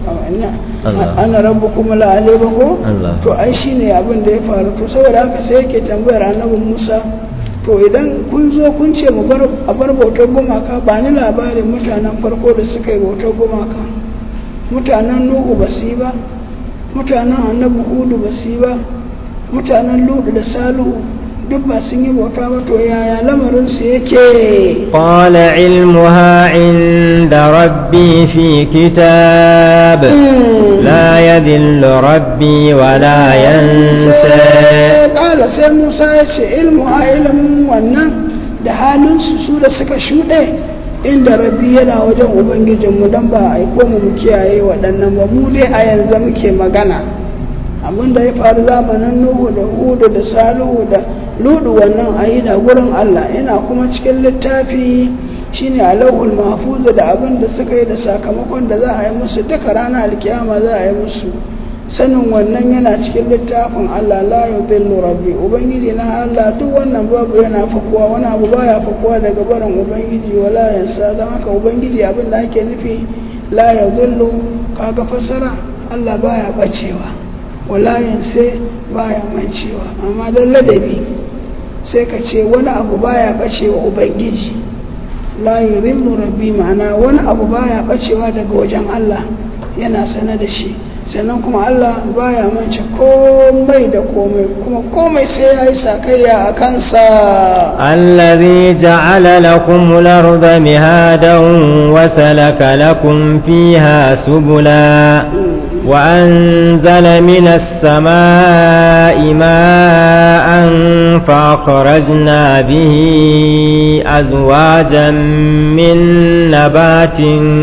S1: Allah.
S2: ana rabu kuma la'ale ba ko
S1: Allah.
S2: to ai shi ne abin da ya faru to saboda haka sai yake tambayar annabi musa to idan kun zo kun ce mu bar a bar bautar gumaka ba ni labarin mutanen farko da suka yi bautar gumaka mutanen nuhu ba su yi ba mutanen annabi hudu ba su yi ba mutanen ludu da salihu duk ba sun yi bauta ba to yaya lamarin su yake
S1: قال علمها عند ربي في كتاب لا يذل ربي ولا ينسى
S2: sai kala sai musa ya ce ilmu a ilimin wannan da halin su su da suka shuɗe inda rabbi yana wajen ubangijinmu don ba a aiko mu mu kiyaye waɗannan ba mu dai a yanzu muke magana abin da ya faru zamanin nuhu da hudu da salihu da ludu wannan a yi da gurin allah yana kuma cikin littafi shine a lauhul mahfuza da abin da suka yi da sakamakon da za a yi musu duka ranar alkiyama za a yi musu sanin wannan yana cikin littafin Allah la yudillu rabbi ubangiji na Allah duk wannan babu yana fakuwa wani abu baya fakuwa daga barin ubangiji wala yansa don haka ubangiji abin da ake nufi la yudillu kaga fassara Allah baya bacewa wala yansa baya mancewa amma dan ladabi sai ka ce wani abu baya bacewa ubangiji la yurimmu rabbi ma'ana wani abu baya bacewa daga wajen Allah yana sane da shi sannan kuma Allah baya mance komai da komai kuma komai sai ya yi sakayya a kansa
S1: الذي جعل لكم الأرض مهادا وسلك لكم فيها سبلا وأنزل من السماء ماء فأخرجنا به أزواجا من نبات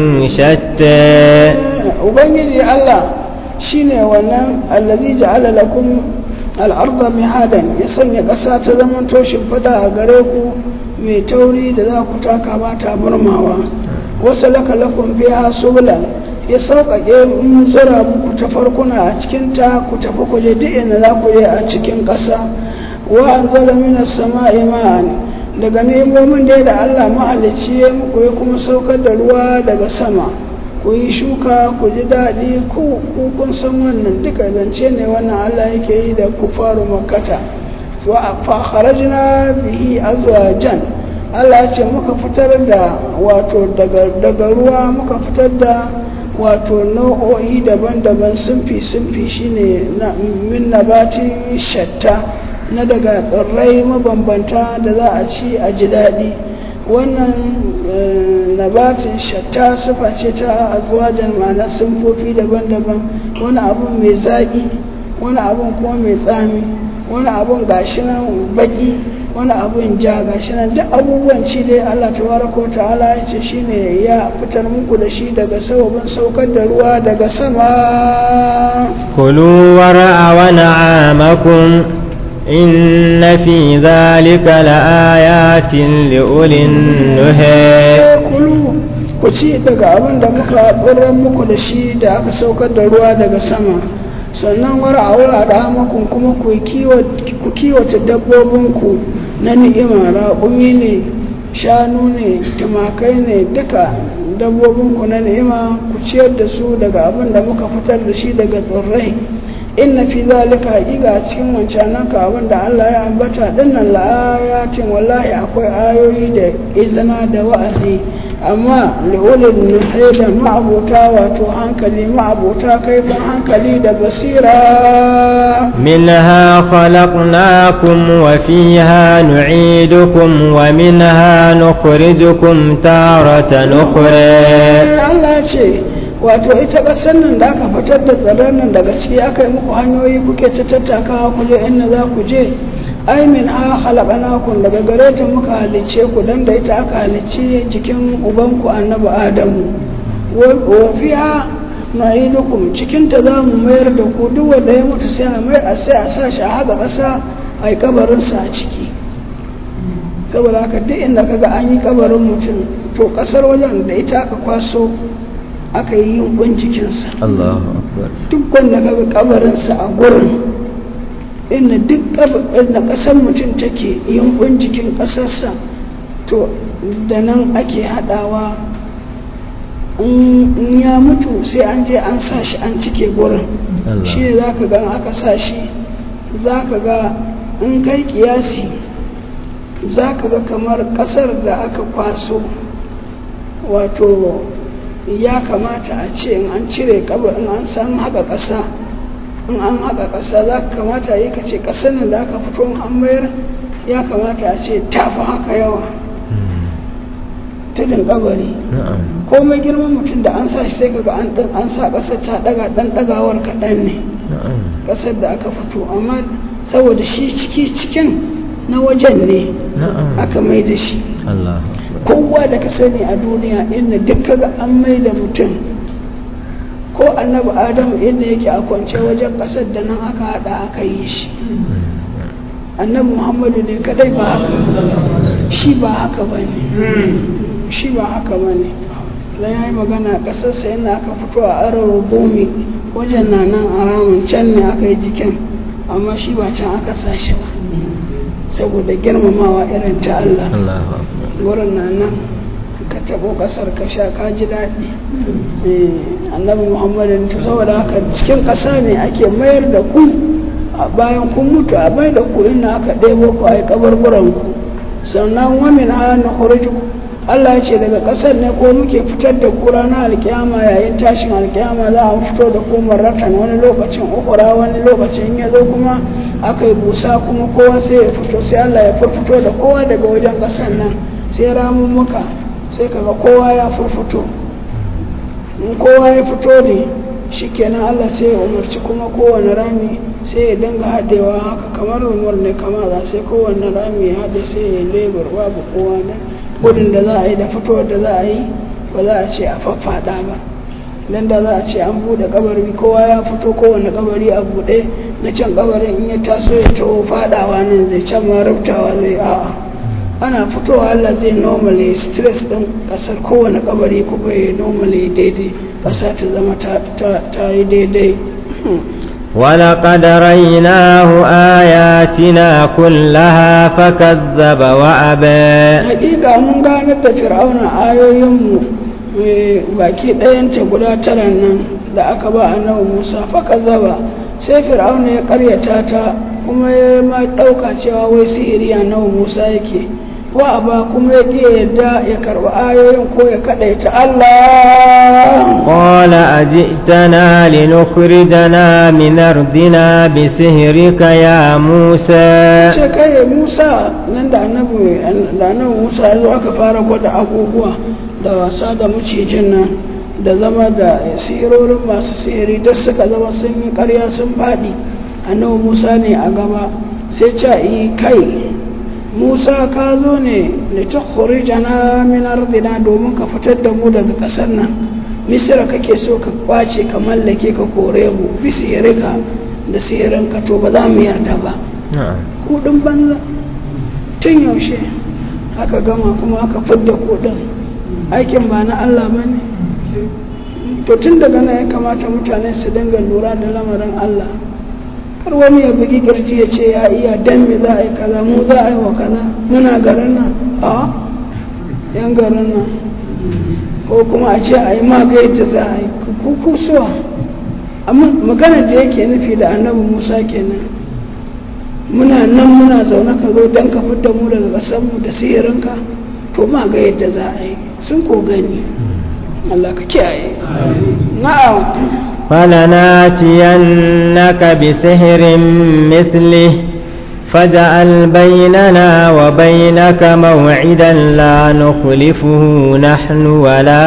S1: شتى
S2: ubangiji Allah shine wannan allazi ja'ala lakum al-ardha mihadan ya sanya ƙasa ta zaman toshin fada a gare ku mai tauri da za ku taka ba ta burmawa wasu laka lakum biha subulan ya sauƙaƙe in zura muku ta farkuna a cikin ta ku tafi ku je duk inda za ku je a cikin ƙasa wa anzala minas sama'i ma'an daga nemomin dai da Allah mahalicci ya muku ya kuma saukar da ruwa daga sama ku yi shuka ku ji daɗi ku kun san wannan duka zance ne wannan Allah yake yi da ku faru makata fa kharajna bihi azwajan Allah ce muka fitar da wato daga ruwa muka fitar da wato nau'o'i daban-daban sunfi sunfi shine na min nabatin shatta na daga tsirrai mabambanta da za a ci a ji daɗi wannan nabatin shatta sufa ce ta azwajan ma'ana sunfofi daban-daban wani abu mai zaƙi wani abun kuma mai tsami wani abun gashi nan baki wani abun ja gashi nan duk abubuwan ci dai Allah tabaraka ta'ala ya ce shine ya fitar muku da shi daga sababin saukar da ruwa daga sama
S1: كلوا ورعوا نعامكم إن في ذلك لآيات لأولي النهي
S2: kulu ku ci daga abin da muka ɓirran muku da shi da aka saukar da ruwa daga sama sannan wara a wura da hamakun kuma ku kiwata dabbobinku na ni'ima raƙumi ne shanu ne tumakai ne duka dabbobinku na ni'ima ku ciyar da su daga abin da muka fitar da shi daga tsirrai inna fi zalika haƙiƙa a cikin wancananka abin da Allah ya ambata dinnan la'ayatin wallahi akwai ayoyi da izina da wa'azi amma li'ulil nuhi da ma'abuta wato hankali ma'abuta kaifin hankali da basira
S1: منها خلقناكم وفيها نعيدكم ومنها نخرجكم تارة أخرى
S2: Allah ce wato ita ƙasar nan da aka fitar da tsaron nan daga ciki aka yi muku hanyoyi kuke ta tattakawa ku je inda za ku je ai min ha halakanakum daga gare ta muka halicce ku dan da ita aka halicci jikin ubanku annabi adamu wa fiha na'idukum cikin ta za mu mayar da ku duk wanda ya mutu sai a mai a sai a sa shi a haka ƙasa a yi kabarinsa a ciki saboda haka duk inda kaga an yi kabarin mutum to ƙasar wajen da ita aka kwaso aka yi yunkun jikinsa
S1: الله أكبر
S2: duk wanda kaga kabarinsa a gurin inda duk inda ƙasar mutum take yunkun jikin ƙasarsa to da nan ake haɗawa in ya mutu sai an je an sa shi an cike gurin
S1: Allah.
S2: shi ne za ka ga in aka sa shi za ka ga in kai kiyasi za ka ga kamar ƙasar da aka kwaso wato ya kamata a ce in an cire kabar in an san haka ƙasa in an haka ƙasa za ka kamata yi ka ce ƙasar nan da aka fito in an mayar ya kamata a ce tafi haka yawa tudun kabari
S1: نعم
S2: komai girman mutum da an sa shi sai kaga an ɗan an sa ƙasar ta ɗaga ɗan ɗagawar kaɗan ne
S1: نعم
S2: ƙasar da aka fito amma saboda shi ciki cikin na wajen ne
S1: نعم
S2: aka mai da shi
S1: الله أكبر
S2: kowa da ka sani a duniya inda duk kaga an mai da mutum ko annabi adamu inda yake a kwance wajen ƙasar da nan aka haɗa aka yi shi annabi muhammadu ne kadai ba haka shi ba haka ba ne shi ba haka ba ne dan ya yi magana ƙasarsa yana aka fito a arar gomi wajen na nan a ramin can ne aka yi jikin amma shi ba can aka sa shi ba saboda girmamawa irin ta Allah
S1: الله أكبر
S2: wurin na nan ka taɓo ƙasar ka sha ka ji daɗi Eh, annabi muhammadin ta saboda haka cikin ƙasa ne ake mayar da ku a bayan kun mutu a bai da ku inda aka ɗebo ku a yi kabarburan ku sannan wamin ha na Allah ya ce daga ƙasar ne ko muke fitar da ku ranar alkiyama yayin tashin alkiyama za a fito da ku marratan wani lokacin ukura wani lokacin ya zo kuma aka yi busa kuma kowa sai ya fito sai Allah ya furfuto da kowa daga wajen ƙasar nan sai ramummuka sai kaga kowa ya furfuto in kowa ya fito ne shikenan Allah sai ya umarci kuma kowane rami sai ya dinga haɗewa haka kamar rumur ne kama za sai kowane rami ya haɗe sai ya lebar babu kowa ne gudun da za a yi da fitowar da za a yi ba za a ce a faffaɗa ba nan da za a ce an buɗe kabari kowa ya fito kowane kabari a buɗe na can kabarin in ya taso ya taho faɗawa nan zai can ma rubtawa zai a'a ana fitowa Allah zai normally stress ɗin ƙasar kowane kabari kuma ya normally daidai ƙasa ta zama ta yi daidai
S1: ولقد ريناه آياتنا كلها فكذب وأبى
S2: hakika mun ganar da fir'auna ayoyinmu baki ɗayanta guda tara nan da aka ba annabi musa faka zaba sai fir'auna ya karyata ta kuma ya ma ɗauka cewa wai sihiri annabi musa yake wa ba kuma ya ƙi yadda ya karɓi ayoyin ko ya kaɗaita Allah
S1: قال أجئتنا لنخرجنا من أرضنا بسهرك يا موسى
S2: ce kai musa nan da annabi da annabi musa ya zo aka fara gwada abubuwa da wasa da macijin nan da zama da sihirorin masu sihiri duk suka zama sun yi karya sun faɗi annabi musa ne a gaba sai ce yi kai musa ka zo ne da ta jana min ardina domin ka fitar da mu daga ƙasar nan misira kake so ka kwace ka mallake ka kore mu bi sihirika da sihirinka to ba za mu yarda ba kudin banza tun yaushe aka gama kuma aka fidda kudin aikin ba na Allah ba ne to tun daga nan ya kamata mutane su dinga lura da lamarin Allah kar wani ya bugi kirji ya ce ya iya dan me za a yi kaza mu za a yi wa kaza muna garin nan a yan garin nan ko kuma a ce a yi maga yadda za a yi kukusuwa amma maganar da yake nufi da annabi musa kenan muna nan muna zaune ka zo don ka fidda mu daga ƙasarmu da sihirinka to ma ga yadda za a yi sun ko gani Allah ka kiyaye na'am
S1: فلناتينك بسحر مثله فاجعل بيننا وبينك موعدا لا نخلفه نحن ولا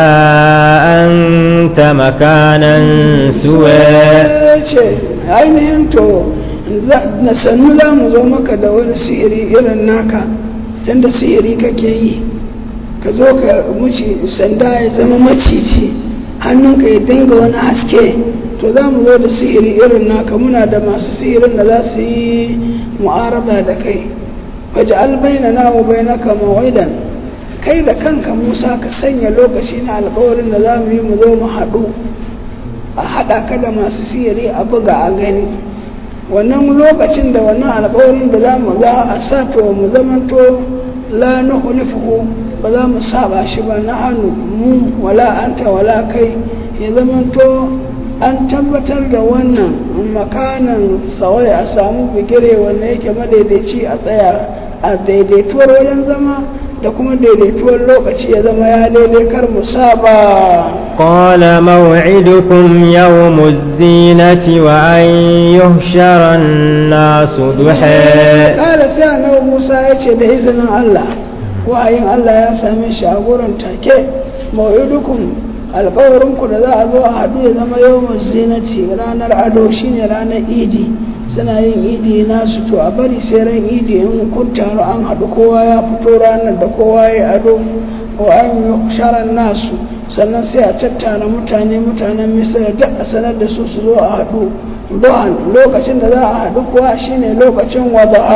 S1: أنت مكانا سوى
S2: ainihin to na sannu za mu zo maka da wani sihiri irin naka tunda sihiri kake yi ka zo ka muci sanda ya zama maciji hannunka ya dinga wani haske to za mu zo da sihiri irin naka muna da masu sihirin da za su yi mu'arada da kai waje albaina na wa bainaka mawaidan kai da kanka musa ka sanya lokaci na alkawarin da za mu yi mu zo mu haɗu a haɗa ka da masu sihiri a buga a gani wannan lokacin da wannan alkawarin da za mu za a sa to mu zamanto la nuhlifuhu ba za mu saba shi ba na hannu mu wala anta wala kai ya zamanto an tabbatar da wannan makanan sawai a samu bigire wanda yake madaidaici a tsaya a daidaituwar wajen zama da kuma daidaituwar lokaci ya zama ya daidai kar mu saba
S1: قال موعدكم يوم الزينة وأن يحشر الناس ضحى
S2: kala sai annabi Musa ya ce da izinin Allah wahayin Allah ya same shi a gurin take mau'idukum alkawarinku da za a zo a haɗu ya zama yawan zinati ranar ado shine ranar idi suna yin idi nasu to a bari sai ran idi in kun taru an haɗu kowa ya fito ranar da kowa ya ado wa an yi sharan nasu sannan sai a tattara mutane mutanen misira duk a sanar da su su zo a haɗu duhan lokacin da za a haɗu kuwa shine lokacin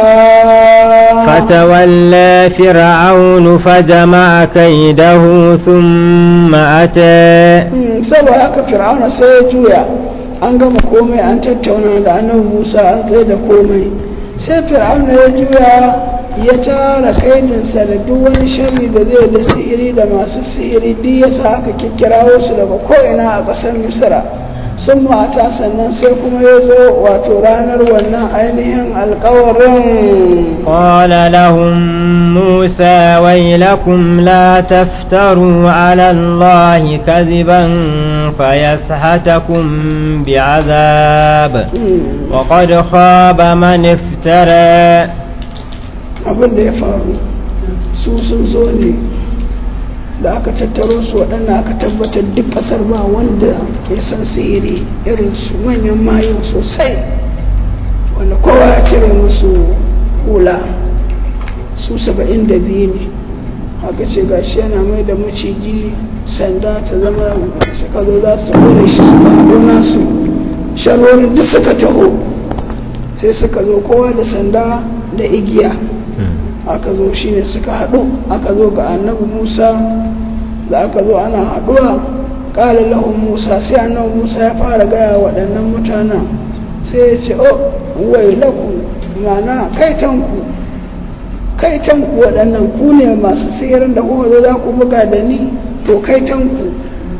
S2: wada'a
S1: فتولى فرعون فجمع كيده ثم أتى
S2: saboda haka fir'auna sai ya juya an gama komai an tattauna da annabi musa an tsaye da komai sai fir'auna ya juya ya tara kaidinsa da duk wani sharri da zai da sihiri da masu sihiri duk ya sa aka kikkirawo su daga ko'ina a ƙasar misira sun mata sannan sai kuma ya zo wato ranar wannan ainihin alkawarin
S1: قال لهم موسى ويلكم لا تفتروا على الله كذبا فيسحتكم بعذاب وقد خاب من افترى
S2: abin da ya faru su sun zo ne da aka tattaro su waɗanda aka tabbatar duk ƙasar ba wanda ya san sihiri irin su manyan mayu sosai wanda kowa ya cire musu hula su saba'in da biyu ne haka ce gashi yana mai da maciji sanda ta zama suka zo za su kore shi suka haɗo nasu sharorin duk suka taho sai suka zo kowa da sanda da igiya aka zo shine suka haɗu aka zo ga annabi musa da aka zo ana haɗuwa ƙala lahun musa sai annabi musa ya fara gaya waɗannan mutanen sai ya ce o wai laku mana kaitanku kaitanku waɗannan ku ne masu sihirin da kuka zo za ku buga da ni to kaitanku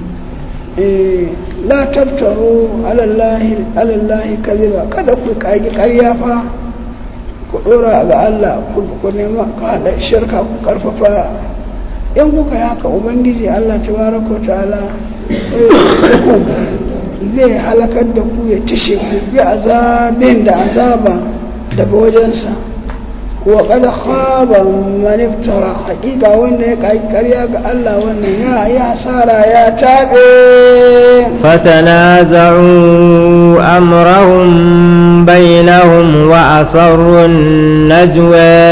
S2: la tabtaro alallahi alallahi kaziba kada ku kagi ƙarya fa ku dora ga Allah ku nema ku haɗa shirka ku karfafa in kuka yi haka ubangiji Allah tabaraka ta'ala zai halakar da ku ya tishe ku bi azabin da azaba daga wajensa wa kada khaba man iftara hakika wanda ya kai ƙarya ga Allah wannan ya ya hasara ya tabe
S1: فتنازعوا أمرهم بينهم وأصروا النجوى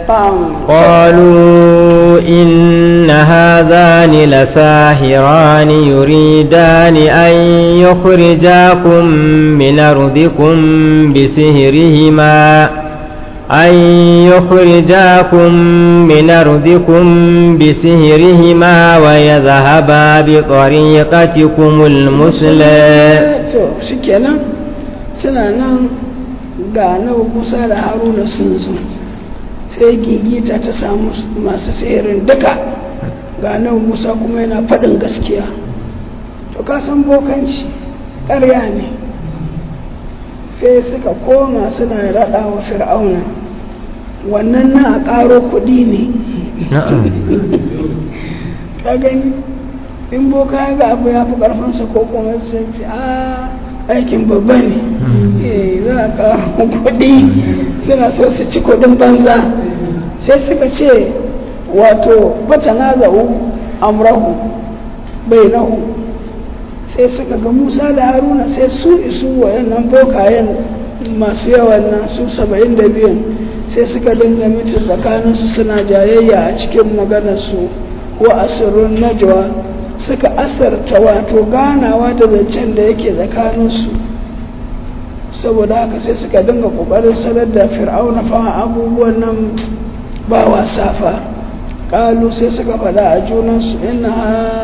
S1: قالوا إن هذان لساهران يريدان أن يخرجاكم من أرضكم بسهرهما أن يخرجاكم من أرضكم بسهرهما ويذهبا بطريقتكم المثلى
S2: shikenan suna nan ga nawa kusa da haruna sun zo sai gigita ta samu masu sihirin duka ga nawa musa kuma yana faɗin gaskiya to ka san bokanci ƙarya ne sai suka koma suna raɗa wa fir'auna wannan na a ƙaro kuɗi ne ka gani in boka ya ga abu ya fi ƙarfinsa ko kuma sai ce a aikin babba ne za a ƙaro kuɗi suna so su ci kuɗin banza sai suka ce wato bata na za'u amrahu bai nahu sai suka ga musa da haruna sai su isu wayannan bokayen masu yawan nan su saba'in da biyan sai suka dinga miti tsakaninsu suna jayayya a cikin maganarsu wa asirun najwa suka asarta wato ganawa da zancen da yake tsakaninsu saboda haka sai suka dinga kokarin sanar da fir'auna fa abubuwan nan ba wasa fa kalu sai suka faɗa a junansu ina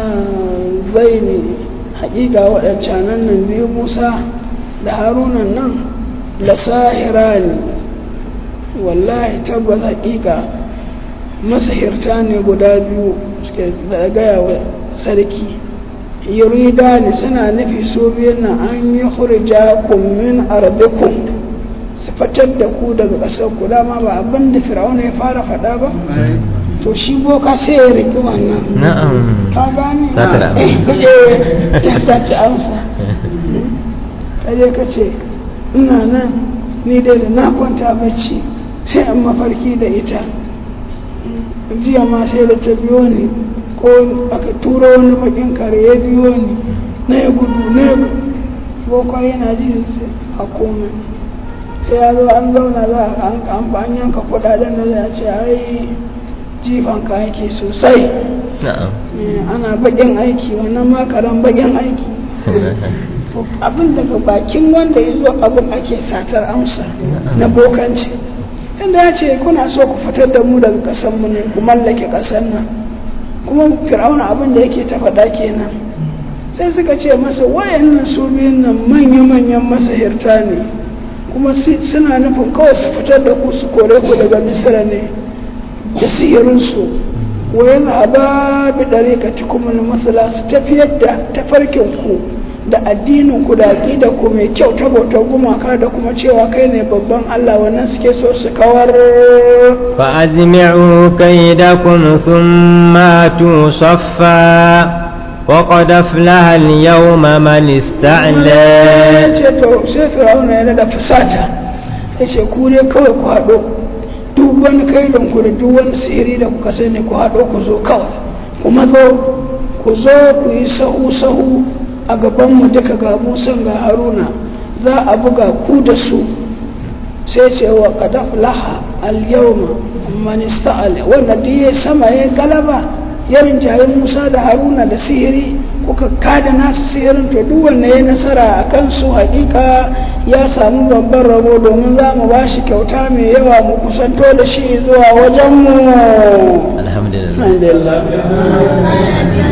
S2: zai ne haƙiƙa waɗancanan nan biyu musa da harunan nan da sahira ne wallahi tabbas haƙiƙa masahirta ne guda biyu suke da gaya wa sarki yurida ne suna nufi su biyun nan an yi hurja min arbikum su fitar da ku daga ƙasar ku dama ba abin da fir'auna ya fara faɗa ba to shi boka sai ya riƙi wannan
S1: na'am
S2: ka gane
S1: Satar
S2: Eh, ya saci amsa kaje ka ce ina nan ni dai da na kwanta bacci sai an mafarki da ita jiya ma sai da ta biyo ni ko aka tura wani bakin kare ya biyo ni na ya gudu na ya gudu boka yana ji a komai sai ya zo an zauna za a an an yanka kudaden da za a ce ai jifan ka yake sosai
S1: na'am
S2: Eh, ana bakin aiki wannan makaran bakin aiki to abin daga bakin wanda ya zo abin ake satar amsa na bokanci inda ya ce kuna so ku fitar da mu daga ƙasar mu ne ku mallake ƙasar nan kuma fir'auna abin da yake ta faɗa kenan sai suka ce masa wayannan su biyun nan manya-manyan masahirta ne kuma si- suna nufin kawai su fitar da ku su kore ku daga misira ne da sihirinsu wa yana ba bi ɗare ka ci kuma na masala su tafiyar da tafarkin ku da addinin ku da aqida ku mai kyau ta bautar gumaka da kuma cewa kai ne babban Allah wannan suke so su kawar
S1: فأجمعوا كيدكم ثم أتوا صفا وقد أفلح اليوم من استعلى
S2: ce to sai fir'auna yana da fusata ya ce ku ne kawai ku haɗo duk wani kaidon ku da duk wani sihiri da kuka sani ku haɗo ku zo kawai kuma zo ku zo ku yi sahu sahu a gaban mu duka ga musan ga haruna za a buga ku da su sai ce wa qad aflaha al yawma man ista'ala wanda duk ya sama ya galaba ya rinjaye Musa da Haruna da sihiri kuka kada nasu sihirin to duk wanda ya nasara a kansu hakika ya samu babban rabo domin za mu ba shi kyauta mai yawa mu kusanto da shi zuwa wajenmu
S1: alhamdulillah
S2: alhamdulillah